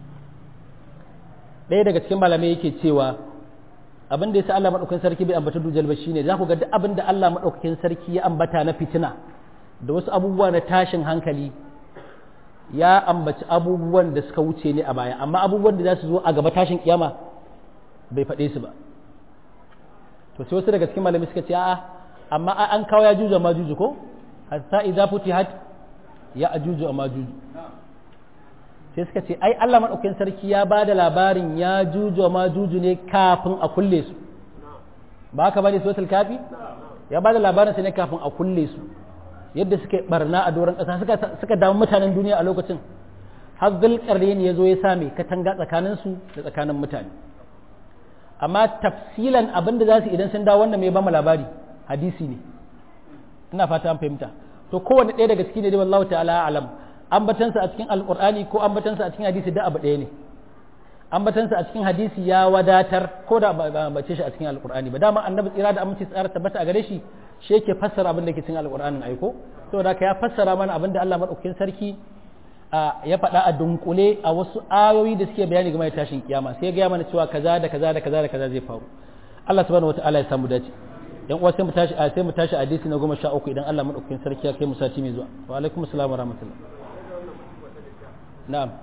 ɗaya daga cikin malamai yake cewa abin da ya sa Allah maɗaukakin sarki bai ambata dujal ba shine za ku ga duk abin da Allah maɗaukakin sarki ya ambata na fitina da wasu abubuwa na tashin hankali ya ambaci abubuwan da suka wuce ne a baya amma abubuwan da za su zo a gaba tashin kiyama bai faɗe su ba to sai wasu daga cikin malamai suka ce a'a amma an kawo ya juju ma juju ko hatta idza futihat ya ajuju ma juju sai suka ce ai Allah maɗaukakin sarki ya ba da labarin ya juju ma juju ne kafin a kulle su ba haka bane suratul kafi ya ba da labarin su ne kafin a kulle su yadda suka barna a doron ƙasa suka suka damu mutanen duniya a lokacin har zulƙarni ya zo ya same katanga tsakanin su da tsakanin mutane amma tafsilan abin da za su idan sun dawo wannan mai ba mu labari hadisi ne ina fata an fahimta to kowanne ɗaya daga ciki ne dai wallahu ta'ala alam ambatansa a cikin alkur'ani ko ambatansa a cikin hadisi da abu ɗaya ne ambatansa a cikin hadisi ya wadatar ko da ba ambace shi a cikin alkur'ani ba dama annabi tsira da aminci tsara tabbata a gare shi shi yake fassara abin da ke cikin alkur'anin aiko saboda haka ya fassara mana abin da Allah madaukakin sarki ya faɗa a dunkule a wasu ayoyi da suke bayani game da tashin kiyama sai ya gaya mana cewa kaza da kaza da kaza da kaza zai faru Allah subhanahu wataala ya samu dace yan uwa sai mu tashi sai mu tashi hadisi na goma sha uku idan Allah madaukakin sarki ya kai mu sati mai zuwa wa alaikum assalam wa rahmatullah na'am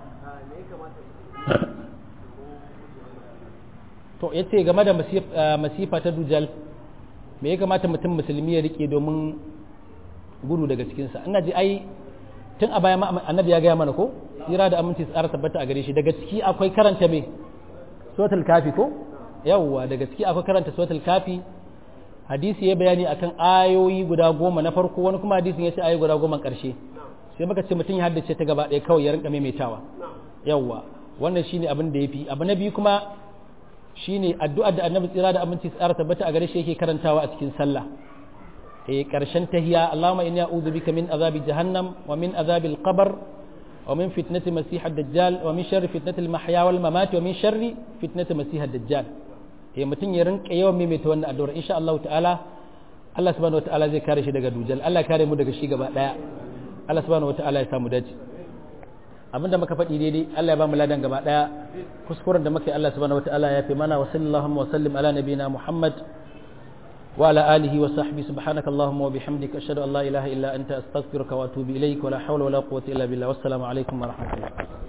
to yace game da masifa ta dujal me ya kamata mutum musulmi ya rike domin gudu daga cikinsa ina ji ai tun a baya annabi ya gaya mana ko tsira da aminci tsara tabbata a gare shi daga ciki akwai karanta me suratul kafi ko yawwa daga ciki akwai karanta suratul kafi hadisi ya bayani akan ayoyi guda goma na farko wani kuma hadisin ya ce ayoyi guda goma karshe sai muka ce mutum ya haddace ta gaba ɗaya kawai ya rinka maimaitawa yawwa wannan shine abin da yafi abu na biyu kuma shine addu'ar da annabi tsira da aminci tsara tabbata a gare shi yake karantawa a cikin sallah eh karshen tahiya Allahumma inni a'udhu bika min azabi jahannam wa min azabi al-qabr wa min fitnati masih ad-dajjal wa min sharri fitnati al-mahya wal mamat wa min sharri fitnati masih ad-dajjal eh mutum ya rinka yawan maimaita wannan addu'ar insha Allah ta'ala Allah subhanahu wa ta'ala zai kare shi daga dujal Allah kare mu daga shi gaba daya Allah subhanahu wa ta'ala ya samu dace abinda muka faɗi daidai Allah ya ba mu ladan gaba daya kuskuren da muka yi Allah subhanahu wa ta'ala ya fi mana wa sallallahu wa sallim ala nabiyina Muhammad وعلى آله وصحبه سبحانك اللهم وبحمدك أشهد أن لا إله إلا أنت أستغفرك وأتوب إليك ولا حول ولا قوة إلا بالله والسلام عليكم ورحمة الله